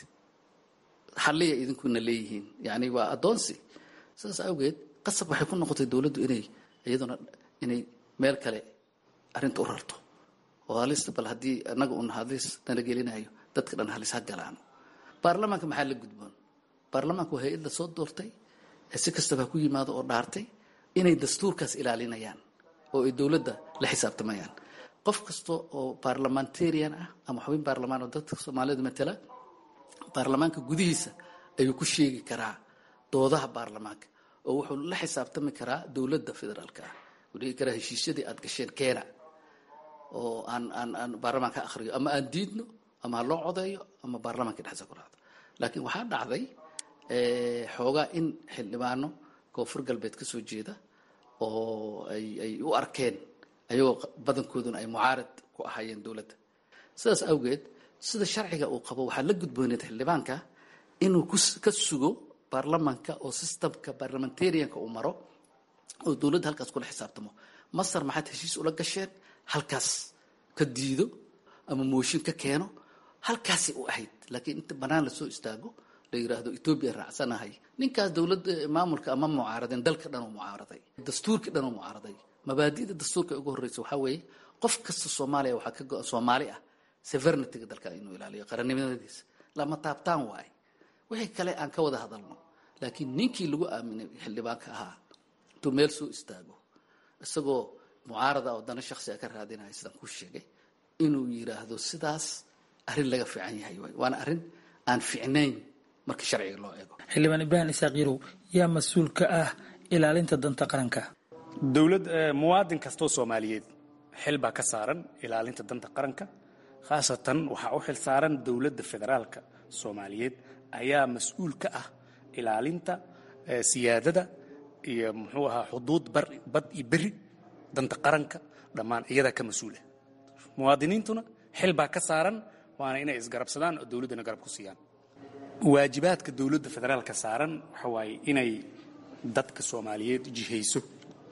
xalliya idinkuna leeyihiin yacni waa addoonsi sidaas awgeed qasab waxay ku noqotay dowladdu inay iyaduna inay meel kale arrinta u rarto oo halista bal haddii annaga un halis nala gelinayo dadka dhan halis ha galaano baarlamaanka maxaa la gudboon baarlamaanka waa hay-ad la soo doortay ee si kastaba ha ku yimaado oo dhaartay inay dastuurkaas ilaalinayaan oo ay dowladda la xisaabtamayaan qof kasta oo baarlamentarian ah ama xubin baarlamaan oo dadka soomaalida matala baarlamaanka gudihiisa ayuu ku sheegi karaa doodaha baarlamaanka oo wuxuu la xisaabtami karaa dowladda federaalka ah wuu dhigi karaa heshiisyadii aad gasheen keena oo aan aan aan baarlamaanka akhriyo ama aan diidno ama ha loo codeeyo ama baarlamaanka dhexdiisa ku raacdo laakiin waxaa dhacday xoogaa in xildhibaano koonfur galbeed ka soo jeeda oo ay ay u arkeen ayagoo badankooduna ay mucaarad ku ahaayeen dowladda sidaas awgeed sida sharciga uu qabo waxaa la gudbooneed xildhibaanka inuu ka sugo baarlamaanka oo systemka barlamentarianka uu maro oo dowladda halkaas kula xisaabtamo masar maxaad heshiis ula gasheen halkaas ka diido ama mooshin ka keeno halkaasay u ahayd laakiin inta banaan lasoo istaago la yiraahdo etoobiya raacsanahay ninkaas dowladda maamulka ama mucaaradeen dalka dhan oo mucaaraday dastuurkii dhan oo mucaaraday mabaadi'da dastuurka ugu horreysa waxaa weeye qof kasta soomaaliya waxaa ka go-an soomaali ah severnityga dalka inuu ilaaliyo qarannimadiisa lama taabtaan waaye wixii kale aan ka wada hadalno laakiin ninkii lagu aaminay xildhibaanka ahaa intuu meel soo istaago isagoo mucaarada oo dana shaksiga ka raadinaya sidaan ku sheegay inuu yiraahdo sidaas arrin laga fiican yahay waay waana arrin aan fiicnayn marka sharciga loo eego xildhibaan ibraahim isaaq yarow yaa mas-uul ka ah ilaalinta danta qaranka dowlad muwaadin kastoo soomaaliyeed xil baa ka saaran ilaalinta danta qaranka khaasatan waxaa u xil saaran dowladda federaalka soomaaliyeed ayaa mas-uul ka ah ilaalinta siyaadada iyo muxuu ahaa xuduud bad iyo beri danta qaranka dhammaan iyadaa ka mas-uula muwaadiniintuna xil baa ka saaran waana inay isgarabsadaan oo dowladdana garab ku siiyaan waajibaadka dowladda federaalka saaran waxa waaye inay dadka soomaaliyeed jihayso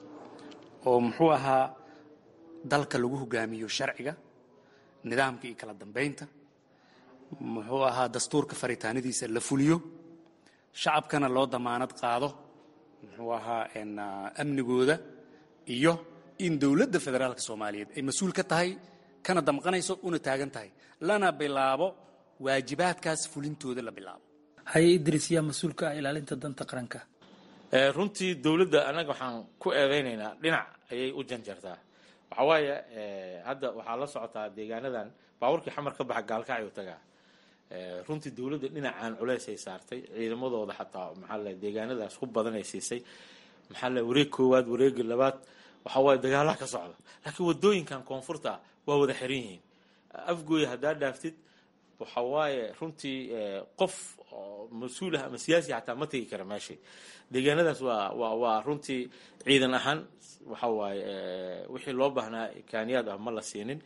oo muxuu ahaa dalka lagu hogaamiyo sharciga nidaamka iyo kala dambaynta muxuu ahaa dastuurka faritaanadiisa la fuliyo shacabkana loo damaanad qaado muxuu ahaa amnigooda iyo in dowladda federaalka soomaaliyeed ay mas-uul ka tahay kana damqanayso una taagan tahay lana bilaabo waajibaadkaas fulintooda la bilaabo haye idris yaa mas-uulka ah ilaalinta danta qaranka runtii dowladda annaga waxaan ku eedaynaynaa dhinac ayay u janjartaa waxaa waaye hadda waxaa la socotaa deegaanadan baabuurkii xamar ka baxa gaalkacyo tagaa runtii dowladda dhinacaan culeys ay saartay ciidamadooda xataa maxaa la deegaanadaas ku badan ay siisay maxaa la wareeg koowaad wareegi labaad waxaa waaye dagaalaha ka socda laakiin wadooyinkan koonfurta waa wada xiran yihiin afgooya haddaa dhaaftid waxa waaye runtii qof mas-uul ah ama siyaasi xataa ma tegi kara meesha deegaanadaas waa waa waa runtii ciidan ahaan waxa waaye wixii loo baahnaa kaaniyaad ah ma la siinin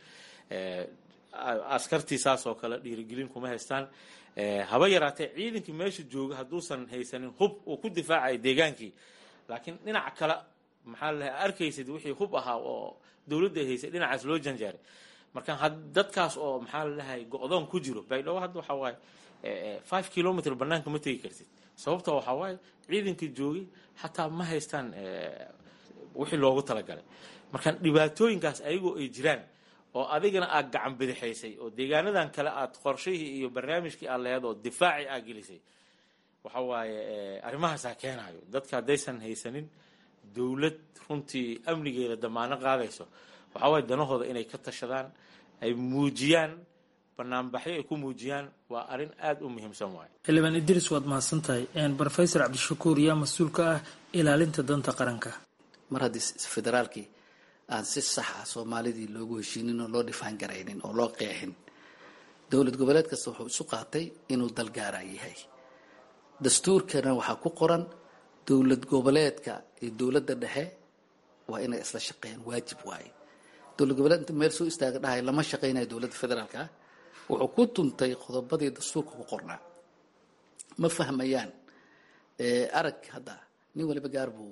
askartii saas oo kale dhiirigelin kuma haystaan haba yaraatee ciidankii meesha jooga hadduusan haysanin hub uu ku difaacayo deegaankii laakiin dhinac kale maxaa la arkaysid wixii hub ahaa oo dowladda ay haysay dhinacaas loo janjaaray marka dadkaas oo maxaa lalahay go-doon ku jiro baydhabo hadda waxaa waaye five kilomitr banaanka ma tegi kartid sababta waxaa waaye ciidankii joogay xataa ma haystaan wixii loogu talagalay marka dhibaatooyinkaas ayagoo ay jiraan oo adigana aad gacan bidixaysay oo deegaanadan kale aad qorshihii iyo barnaamijkii aad laheed oo difaaci aad gelisay waxa waaye arrimahaasaa keenayo dadka haddaysan haysanin dowlad runtii amnigeeda damaano qaadayso waxaa waaye danahooda inay ka tashadaan ay muujiyaan banaanbaxyo ay ku muujiyaan waa arrin aada u muhiimsan waaye xildhibaan idris waad mahadsan tahay brofesor cabdishakuur yaa mas-uul ka ah ilaalinta danta qaranka mar haddii federaalkii aan si saxa soomaalidii loogu heshiinin oo loo dhifaan garaynin oo loo qeexin dowlad goboleed kasta wuxuu isu qaatay inuu dalgaara yahay dastuurkana waxaa ku qoran dowlad goboleedka iyo dowladda dhexe waa inay isla shaqeeyaan waajib waaye dowlad goboleed inta meel soo istaaga dhahay lama shaqaynayo dowladda federaalka ah wuxuu ku tuntay qodobadii dastuurka ku qornaa ma fahmayaan arag hadda nin waliba gaar buu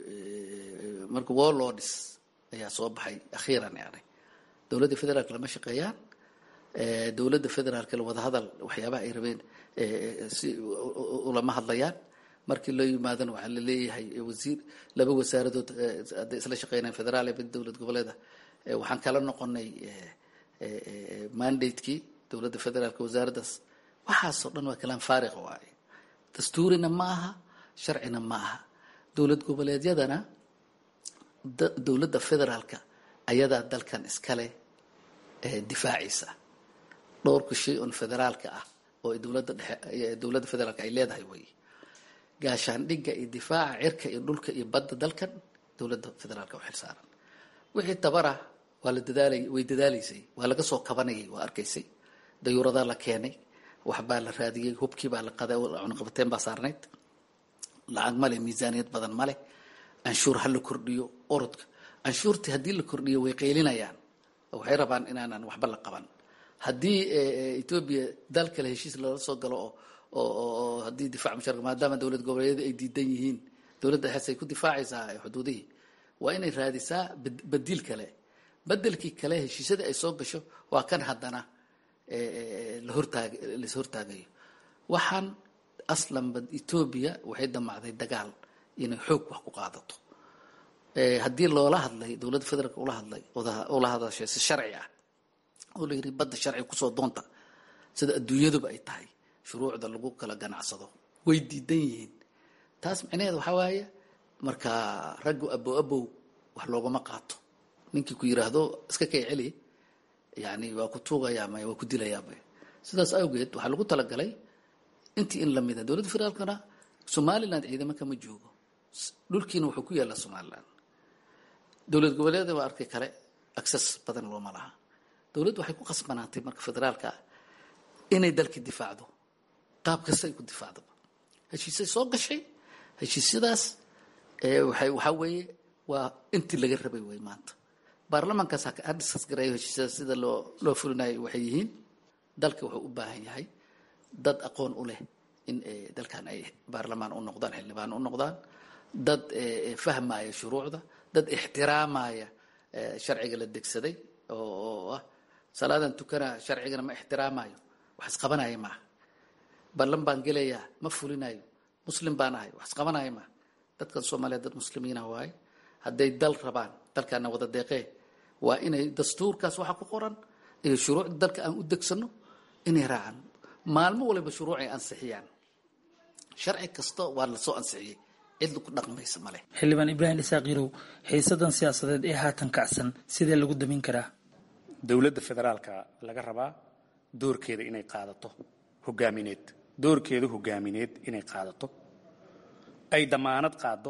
marka warlords ayaa soo baxay akhiiran yani dowladda federaalka lama shaqeeyaan dowladda federaalka wadahadal waxyaabaha ay rabeen si ulama hadlayaan markii loo yimaadana waxaa laleeyahay wasiir laba wasaaradood hadday isla shaqeynayaan federaal iyo mid dowlad goboleeda waxaan kala noqonay mandatekii dowladda federaalka wasaaraddaas waxaasoo dhan waa kalaan faariqa waaye dastuurina ma aha sharcina ma aha dowlad goboleedyadana dowladda federaalka ayadaa dalkan iskale difaacaysa dhowrka shay on federaalka ah oo dowladda dhexe dowladda federaalka ay leedahay wey gaashaandhigga iyo difaaca cirka iyo dhulka iyo badda dalkan dowladda federaalka u xilsaaran wixii tabara waa la dadaalay way dadaalaysay waa laga soo kabanayay waa arkaysay dayuuradaa la keenay waxbaa la raadiyey hubkii baa la qaday cunaqabateen baa saarnayd lacag male miisaaniyad badan male canshuur ha la kordhiyo orodka canshuurtii haddii la kordhiyo way qaylinayaan waxay rabaan inaanan waxba la qaban haddii etoobiya dal kale heshiis lala soo galo oo oo haddii difaac musharka maadaama dowlad goboleedyada ay diidan yihiin dowladda xees ay ku difaacaysaa xuduudihii waa inay raadisaa badiil kale bedelkii kale heshiisyadii ay soo gasho waa kan haddana la hortaag lais hortaagayo waxaan aslanba etoobiya waxay damacday dagaal inay xoog wax ku qaadato haddii loola hadlay dowladda federaalk ula hadlay ula hadashay si sharci ah oo la yidhi badda sharci kusoo doonta sida adduunyaduba ay tahay shuruucda lagu kala ganacsado way diidan yihiin taas micnaheed waxaa waaye marka raggu abow abow wax loogama qaato ninkii ku yiraahdo iska kay celi yani waa ku tuugayaa maya waa ku dilayaaba sidaas awgeed waxaa lagu talagalay intii in lamida dowladda federaalkana somaliland ciidamo kama joogo dhulkiina wuxuu ku yaallaa somalilan dowlad goboleeda waa arkay kale access badan looma laha dowladdu waxay ku qasbanaatay marka federaalka ah inay dalkii difaacdo qaab kasta ay ku difaacdaba heshiisay soo gashay heshiisyadaas waxay waxaa weeye waa intii laga rabay wey maanta baarlamaankaas ha diskas gareeyo heshiisyadaas sida loo loo fulinayo waxay yihiin dalka wuxuu u baahan yahay dad aqoon u leh in dalkan ay baarlamaan u noqdaan xildhibaan u noqdaan dad fahmaya shuruucda dad ixtiraamaya sharciga la degsaday oo ah salaadan tukana sharcigana ma ixtiraamayo wax isqabanaya maaha ballan baan gelayaa ma fulinayo muslim baan ahay wax isqabanaya maaha dadkan soomaaliya dad muslimiina waaye hadday dal rabaan dalkaana wada deeqee waa inay dastuurkaas waxa ku qoran iyo shuruucda dalka aan u degsano inay raacaan maalmo waliba shuruucay ansixiyaan sharci kasta waa lasoo ansixiyey cid ku dhaqmaysa male xildhibaan ibraahim isaaq yarow xiisadan siyaasadeed ee haatan kacsan sidee lagu damin karaa dowladda federaalka laga rabaa doorkeeda inay qaadato hogaamineed doorkeeda hogaamineed inay qaadato ay damaanad qaado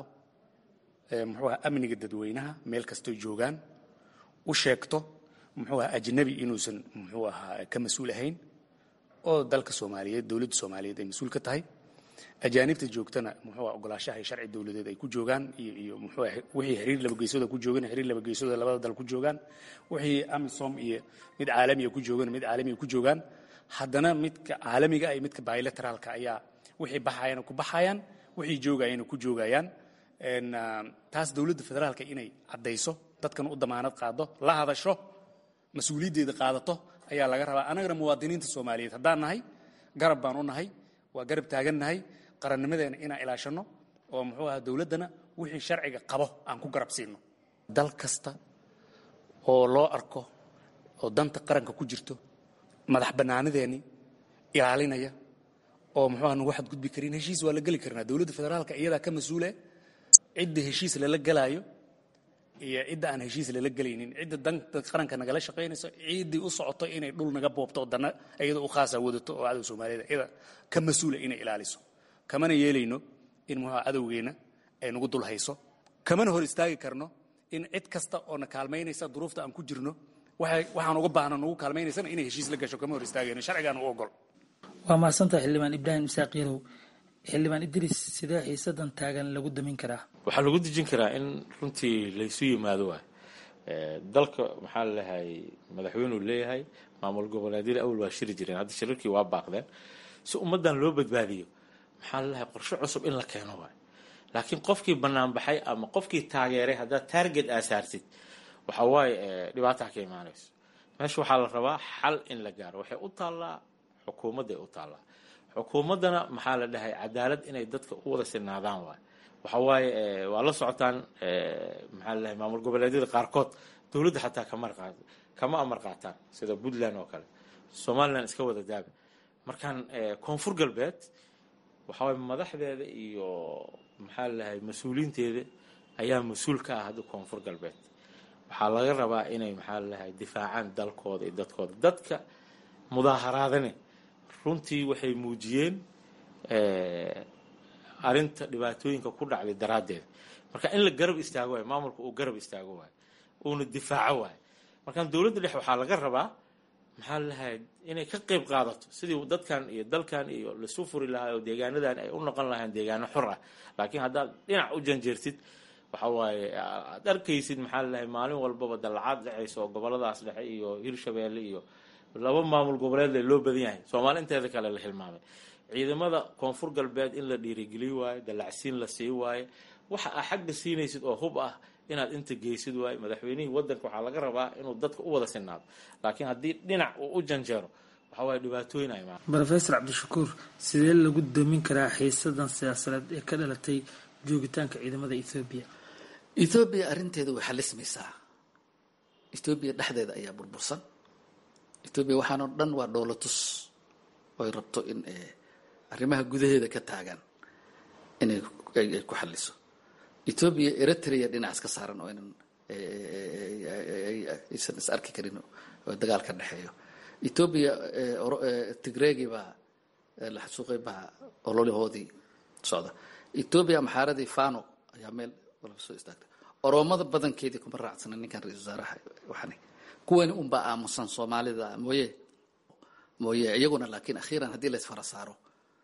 muxuu aha amniga dadweynaha meel kastoy joogaan u sheegto muxuu aha ajnabi inuusan muxuu ahaa ka mas-uul ahayn oo dalka soomaaliyeed dowladda soomaaliyeed ay mas-uul ka tahay ajaanibta joogtana muxuu aha ogolaashaha iyo sharci dowladeed ay ku joogaan iyo iyo muxuu aha wixii xiriir laba geesooda ku joogan xiriir laba geesooda labada dal ku joogaan wixii amisom iyo mid caalamiya ku joogan mid caalamiya ku joogaan haddana midka caalamiga iyo midka bilateraalka ayaa wixii baxayana ku baxayaan wixii joogayana ku joogayaan taas dowladda federaalka inay caddayso dadkan u damaanad qaado la hadasho mas-uuliyaddeeda qaadato ayaa laga rabaa annagana muwaadiniinta soomaaliyeed haddaan nahay garab baan u nahay waa garab taagan nahay qarannimadeena inaan ilaashanno oo muxuu aha dowladdana wixii sharciga qabo aan ku garab siino dal kasta oo loo arko oo danta qaranka ku jirto madax bannaanideeni ilaalinaya oo muxuu aha nagu xadgudbi karin heshiis waa la geli karnaa dowladda federaalka iyadaa ka mas-uule cidda heshiis lala gelaayo iyo cidda aan heshiis lala gelaynin cidda danta qaranka nagala shaqaynayso ciiddii u socoto inay dhul naga boobto oo dana iyada u khaasa wadato oo cadow soomaaliyeed iyada ka mas-uula inay ilaaliso kamana yeelayno in muxuu cadowgeenna ay nagu dul hayso kamana hor istaagi karno in cid kasta oo na kaalmaynaysa duruufta aan ku jirno waxaan uga baahno nagu kaalmaynaysana inay heshiis la gasho kama hor istaagayno sharcigaan u ogol waa mahadsantahay xildhibaan ibraahim isaaq yarow xildhibaan idris sidee xiisadan taagan lagu damin karaa waxaa lagu dejin karaa in runtii laysu yimaado waay dalka maxaa laleeyahay madaxweynuu leeyahay maamul goboleedyada awal waa shiri jireen hadda shirarkii waa baaqdeen si ummaddan loo badbaadiyo maxaa laleeyahay qorshe cusub in la keeno waay laakiin qofkii banaanbaxay ama qofkii taageeray haddaad taarget aasaartid waxa waaye dhibaataa ka imaanayso meesha waxaa la rabaa xal in la gaaro waxay u taallaa xukuumadday u taallaa xukuumaddana maxaa la dhahay cadaalad inay dadka u wada sinaadaan waay waxa waaye waa la socotaan maxaa la dhahay maamul goboleedyada qaarkood dowladda xataa kama qaat kama amar qaataan sida puntland oo kale somaliland iska wada daaba markaan koonfur galbeed waxa waaye madaxdeeda iyo maxaa la dhahay mas-uuliinteeda ayaa mas-uul ka ah hadda koonfur galbeed waxaa laga rabaa inay maxaa la dhahay difaacaan dalkooda iyo dadkooda dadka mudaaharaadane runtii waxay muujiyeen arinta dhibaatooyinka ku dhacday daraaddeed marka in la garab istaago waayo maamulka uu garab istaago waayo uuna difaaco waayo markaan dowladda dhex waxaa laga rabaa maxaa lalahay inay ka qeyb qaadato sidii dadkan iyo dalkan iyo lasu furi lahaa oo deegaanadan ay u noqon lahayn deegaano xor ah laakiin haddaad dhinac u janjeertid waxa waaye aad arkaysid maxaa lalahay maalin walbaba dallacaad dhexaysa oo goboladaas dhexe iyo hirshabeelle iyo laba maamul goboleed loo badan yahay soomaali inteeda kale la hilmaamay ciidamada koonfur galbeed in la dhiirigeliy waayo dallacsiin la sii waayo waxa aa xagga siinaysid oo hub ah inaad inta geysid waayo madaxweynihii wadanka waxaa laga rabaa inuu dadka u wada sinaado laakiin haddii dhinac uu u janjeero waxa waaye dhibaatooyin ay imaan rofesor cabdishakuur sidee lagu damin karaa xiisadan siyaasadeed ee ka dhalatay joogitaanka ciidamada ethoobiya ethoobiya arrinteeda way xalismaysaa ethoobiya dhexdeeda ayaa burbursan etoobiya waxaanoo dhan waa dhoolatus oy rabto in arrimaha gudaheeda ka taagan inay ay ku xaliso etoobiya eritrea dhinac iska saaran oo inan aysan is arki karin oo dagaal ka dhexeeyo etoobiya tigreegii baa la xasuuqay baa ololahoodii socda etoobiya maxaaradii fano ayaa meel walba soo istaagtay oroomada badankeedii kuma raacsana ninkan ra-isul wasaaraha waxani kuwani unbaa aamusan soomaalida mooye mooye iyaguna laakiin akhiiran haddii la isfara saaro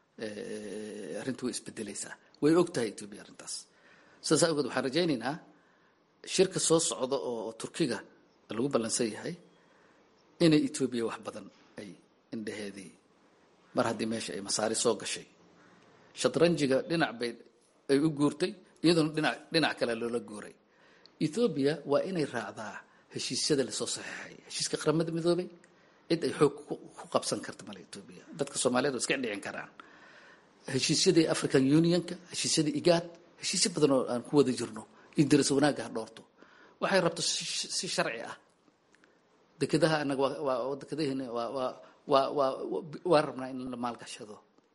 arrintu way isbedelaysaa way og tahay etoobiya arrintaas sidaas awgeed waxaan rajaynaynaa shirka soo socda oo turkiga lagu ballansan yahay inay etoobiya wax badan ay indhaheedii mar haddii meesha ay masaari soo gashay shatranjiga dhinac bay ay u guurtay iyaduna dhinac dhinac kale loola guuray ethoobiya waa inay raacdaa heshiisyada lasoo saxeexay heshiiska qaramada midoobay cid ay xoog ku qabsan karta male etoobiya dadka soomaaliyeed waa iska dhicin karaan heshiisyadii african unionka heshiisyadii igaad heshiisyo badan oo aan ku wada jirno in daras wanaagga ha dhoorto waxay rabto si sharci ah dekedaha anaga waa dekedaheena waa waa waa waa waa rabnaa in la maalgashado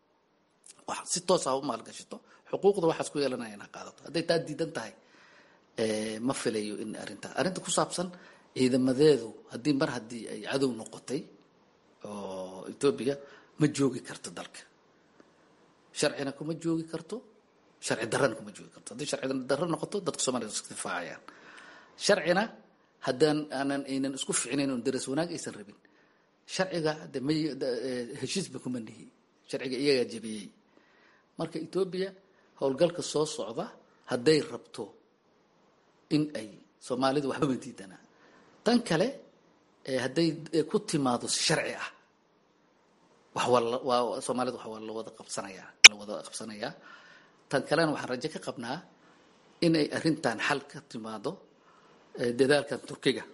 si toos ah u maalgashato xuquuqda waxaas ku yeelanaya in ha qaadato hadday taa diidan tahay ma filayo in arrinta arrinta ku saabsan ciidamadeedu haddii mar haddii ay cadow noqotay oo etoobiya ma joogi karto dalka sharcina kuma joogi karto sharci darrana kuma joogi karto haddii sharci darro noqoto dadka soomaliya iska difaacayaan sharcina haddaan aanan aynan isku ficnayn oon daras wanaag aysan rabin sharciga de may heshiisba kuma nihi sharciga iyagaa jebiyey marka etoobiya howlgalka soo socda hadday rabto in ay soomaalidu waxbama diidanaa tan kale hadday ku timaado si sharci ah wax waa soomaalida wax waa lawada qabsanayaa lawada qabsanayaa tan kalena waxaan rajo ka qabnaa in ay arrintan xal ka timaado dadaalkan turkiga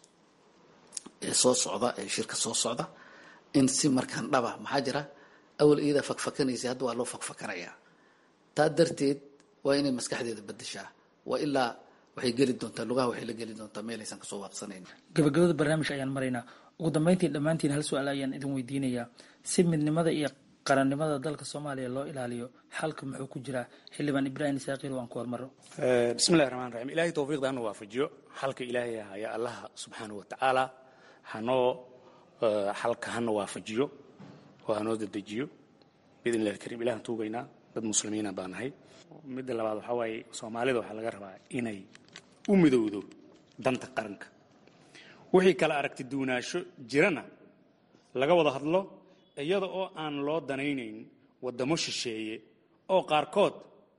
ee soo socda ee shirka soo socda in si markaan dhaba maxaa jira awal iyadaa fakfakanaysa hadda waa loo fakfakanayaa taa darteed waa inay maskaxdeeda bedeshaa waa ilaa waxay geli doontaa lugaha waxay la geli doontaa meel aysan kasoo waaqsanayn gabagabada barnaamij ayaan maraynaa ugu dambeyntii dhammaantiin hal su-aal ayaan idin weydiinayaa si midnimada iyo qarannimada dalka soomaaliya loo ilaaliyo xalka muxuu ku jiraa xildhibaan ibraahim isaaqiil waan ku hormaro bismillahi raxmaan raxiim ilaahay towfiiqda hana waafajiyo xalka ilaahay haya allaha subxaanahu watacaala hanoo xalka hana waafajiyo oo hanoo dedejiyo biidn illahi alkariim ilahan tuugaynaa dad muslimiina baa nahay midda labaad waxaa waaye soomaalida waxaa laga rabaa inay u midowdo danta qaranka wixii kala aragti duunaasho jirana laga wada hadlo iyada oo aan loo danaynayn waddamo shisheeye oo qaarkood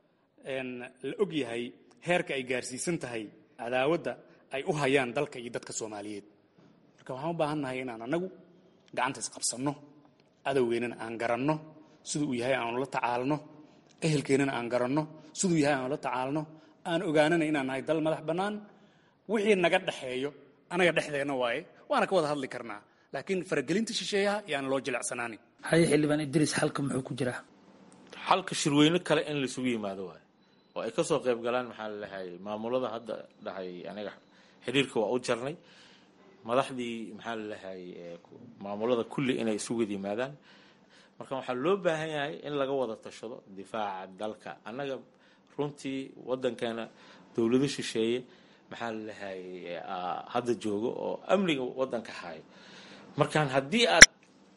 la og yahay heerka ay gaarsiisan tahay cadaawadda ay u hayaan dalka iyo dadka soomaaliyeed marka waxaan u baahan nahay inaan annagu gacanta isqabsanno cadowgeennana aan garanno siduu uu yahay aanu la tacaalno ehelkeennana aan garanno siduu yahay aanu la tacaalno aan ogaanana inaan nahay dal madax bannaan wixii naga dhexeeyo anaga dhexdeenna waaye waana ka wada hadli karnaa laakiin faragelinta shisheeyaha yaan loo jilecsanaanin haye xildhibaan idriis xalka muxuu ku jiraa xalka shirweyne kale in laisugu yimaado waayo oo ay kasoo qayb galaan maxaa lalahay maamulada hadda dhahay aniga xiriirka waa u jarnay madaxdii maxaa lalahay maamulada kulli inay isu wada yimaadaan marka waxaa loo baahan yahay in laga wada tashado difaaca dalka annaga runtii wadankeena dowlado shisheeye maxaa lalahay hadda joogo oo amniga wadanka hayo markaan haddii aad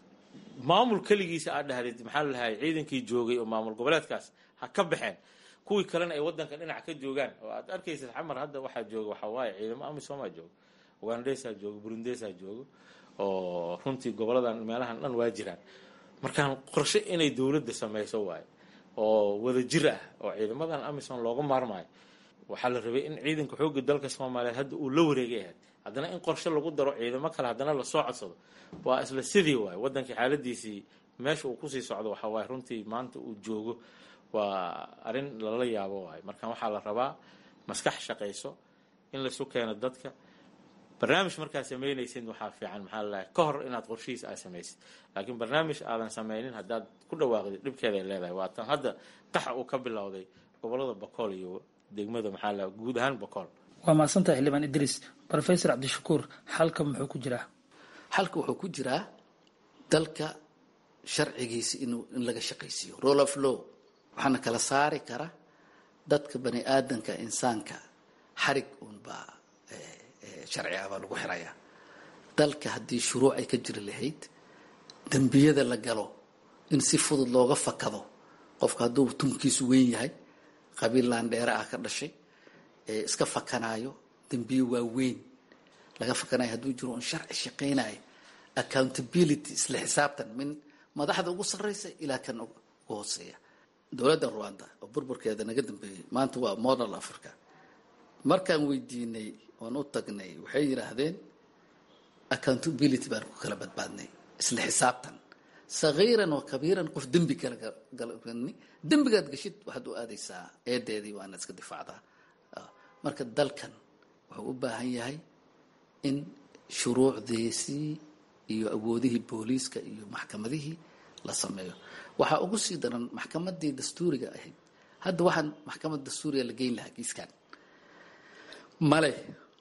maamul keligiisa aad dhahdid maxaa lalahay ciidankii joogay oo maamul goboleedkaas ha ka baxeen kuwii kalena ay wadanka dhinac ka joogaan oo aad arkaysid xamar hadda waxaa jooga waxaa waaye ciidamo amisomaa joogo ugandesaa joogo burundesaa joogo oo runtii goboladan meelahan dhan waa jiraan markaan qorshe inay dowladda samayso waayo oo wada jir ah oo ciidamadan amisom looga maarmaayo waxaa la rabay in ciidanka xoogga dalka soomaaliyeed hadda uu la wareegay ahayd haddana in qorshe lagu daro ciidamo kale haddana lasoo codsado waa isla sidii waayo wadankii xaaladiisii meesha uu kusii socdo waxaa waaye runtii maanta uu joogo waa arrin lala yaabo waayo marka waxaa la rabaa maskax shaqayso in laisu keeno dadka barnaamij markaad samaynaysid waxaa fiican maxaa lalahay ka hor inaad qorshihiis aad samaysid laakiin barnaamij aadan samaynin haddaad ku dhawaaqdid dhibkeeday leedahay waa tan hadda qaxa uu ka bilowday gobolada bakool iyo degmada maxaa lalahay guud ahaan bakool waa mahadsantahay xildhibaan idriis rofesor cabdishakuur xalka muxuu ku jiraa xalka wuxuu ku jiraa dalka sharcigiisa inuu in laga shaqaysiiyo role of law waxaana kala saari kara dadka bani aadanka insaanka xarig uunbaa sharci ah baa lagu xirayaa dalka haddii shuruuc ay ka jiri lahayd dembiyada la galo in si fudud looga fakado qofka hadduu tunkiisu weyn yahay qabiil laandheere ah ka dhashay ee iska fakanaayo dembiye waaweyn laga fakanayo hadduu jiro un sharci shaqaynayo accountability isla xisaabtan min madaxda ugu sarreysa ilaa kan ugu hooseeya dowladda rwanda oo burburkeeda naga dambeeyey maanta waa model africa markaan weydiinay oon u tagnay waxay yidhaahdeen accountability baan ku kala badbaadnay isla xisaabtan sagiiran wa kabiiran qof dembi kala galni dembigaad geshid waxaad u aadaysaa eedeedii waana iska difaacdaa marka dalkan wuxuu u baahan yahay in shuruucdiisii iyo awoodihii booliiska iyo maxkamadihii la sameeyo waxaa ugu sii daran maxkamadii dastuuriga ahayd hadda waxaan maxkamad dastuuriga la geyn lahaa kiiskan male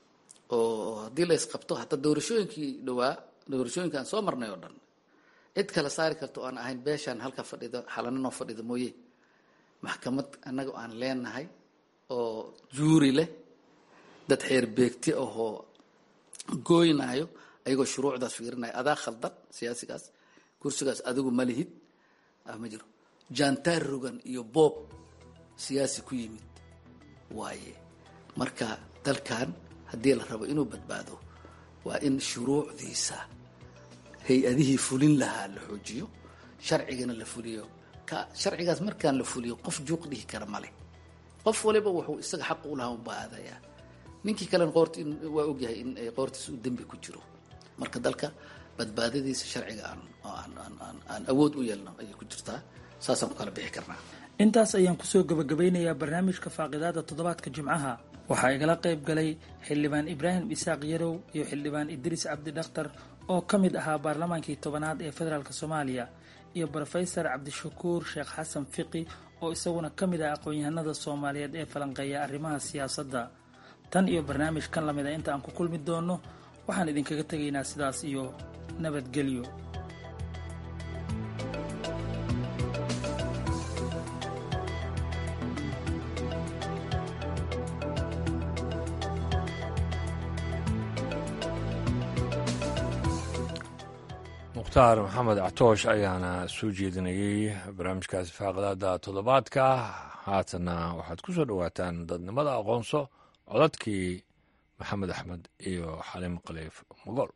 oo haddii la isqabto hataa doorashooyinkii dhawaa doorashooyinka aan soo marnay oo dhan cid kala saari karta oo aan ahayn beeshaan halka fadhida xalaninoo fadhida mooye maxkamad annaga aan leenahay oo juuri leh dad xeer beegti ahoo gooynaayo ayagoo shuruucdaas fiirinaya adaa khaldan siyaasigaas kursigaas adigu ma lihid ma jiro jantaar rogan iyo boob siyaasi ku yimid waaye marka dalkan haddii la rabo inuu badbaado waa in shuruucdiisa hay-adihii fulin lahaa la xoojiyo sharcigana la fuliyo ka sharcigaas markaan la fuliyo qof juuq dhihi kara male qof waliba wuxuu isaga xaq u lahaa unbaa aadayaa ninkii kalena qoorti waa ogyahay in qoortiisa uu dembi ku jiro marka dalka badbaadadiisa sharciga aan aan aan awood u yeelno ayay ku jirtaa saasaan ku kala bixi karnaa intaas ayaan kusoo gabagabeynayaa barnaamijka faaqidaada toddobaadka jimcaha waxaa igala qayb galay xildhibaan ibraahim isaaq yarow iyo xildhibaan idriis cabdi dhakhtar oo ka mid ahaa baarlamaankii tobanaad ee federaalk soomaaliya iyo brofesor cabdishakuur sheekh xasan fiqi oo isaguna ka mid ah aqoon-yahanada soomaaliyeed ee falanqeeya arrimaha siyaasadda tan iyo barnaamij kan lamida inta aan ku kulmi doonno waxaan idinkaga tegaynaa sidaas iyo nabadgelyo mukhtaar maxamed actoosh ayaana soo jeedinayey barnaamijkaasi faaqadaada toddobaadka haatana waxaad ku soo dhowaataan dadnimada aqoonso codadkii maxamed axmed iyo xaliim khaliif mogol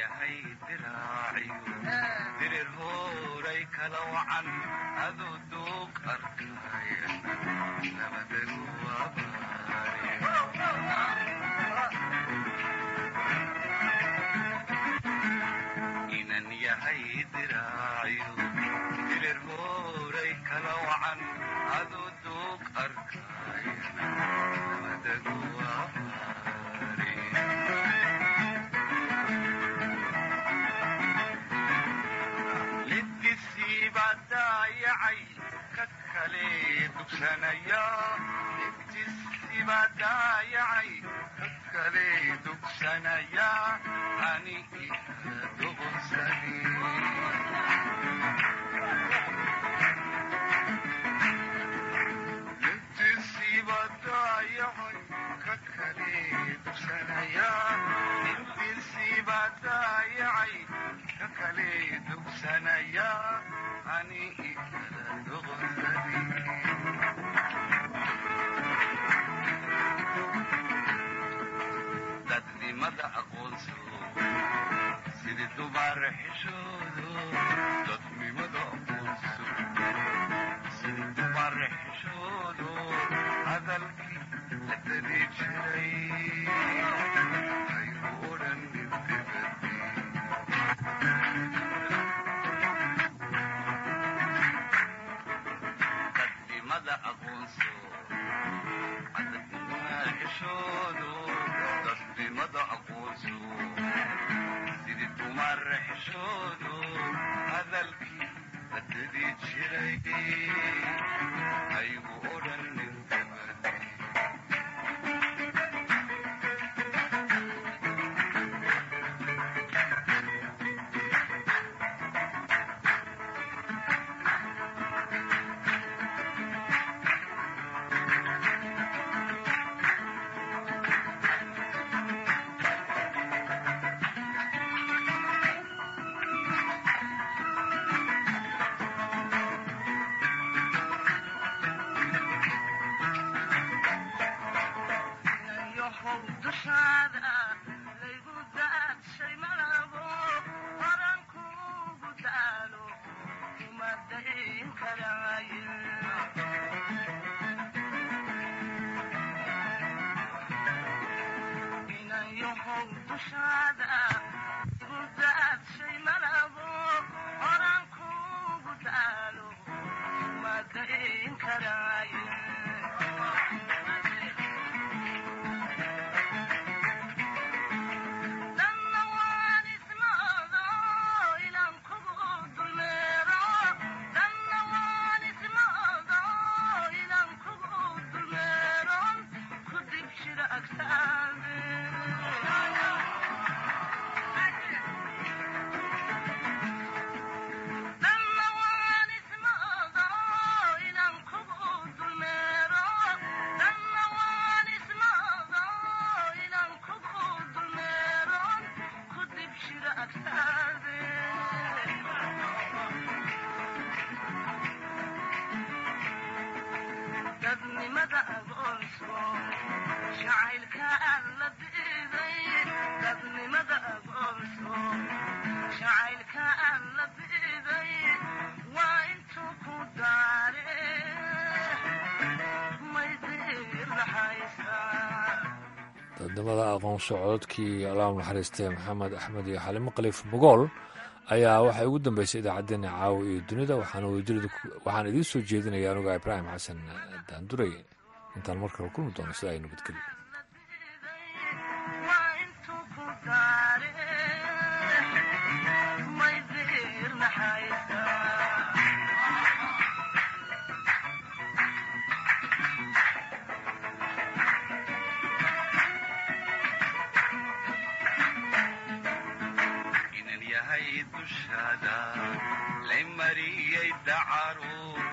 yahay diraaciyo dirir hooray kala wacan aduu duug arkaya nabadagu inan yahay diraaciyo dirir hooray kala wacan aduu duug arkaya nabadagu lidkisiibaa daayacay ka kale dugsanaya lidkisiibaa daayacay ka kale dugsanaya ani ika duqsani lidkisiibaa daayacay ka kale dugsanaya lidkisiibaa daayacay ka kale dugsanaya ani ikala duqsani dadnimada aqoonsado sidii dubaar xishoodo dadnimada aqoonsado sidii dubaar xishoodo hadalkii la dadi jiray aygu odhan dadnimada aqoonso xishoodo dadnimada aqoonso sidii dumar xishoodo hadalkii la dadi jiray aygu odhan dadnimada aqoon socodkii allaah naxariistay maxamed axmed iyo xalimo khaliif bogool ayaa waxay ugu dambeysay idaacaddeenna caawa iyo dunida waxaan idiin soo jeedinaya anuga ibraahim xasan daanduray intaan mar kale kulmi doono sida ay nabadgelyo inan yahay dushaada lay mariyey dacaru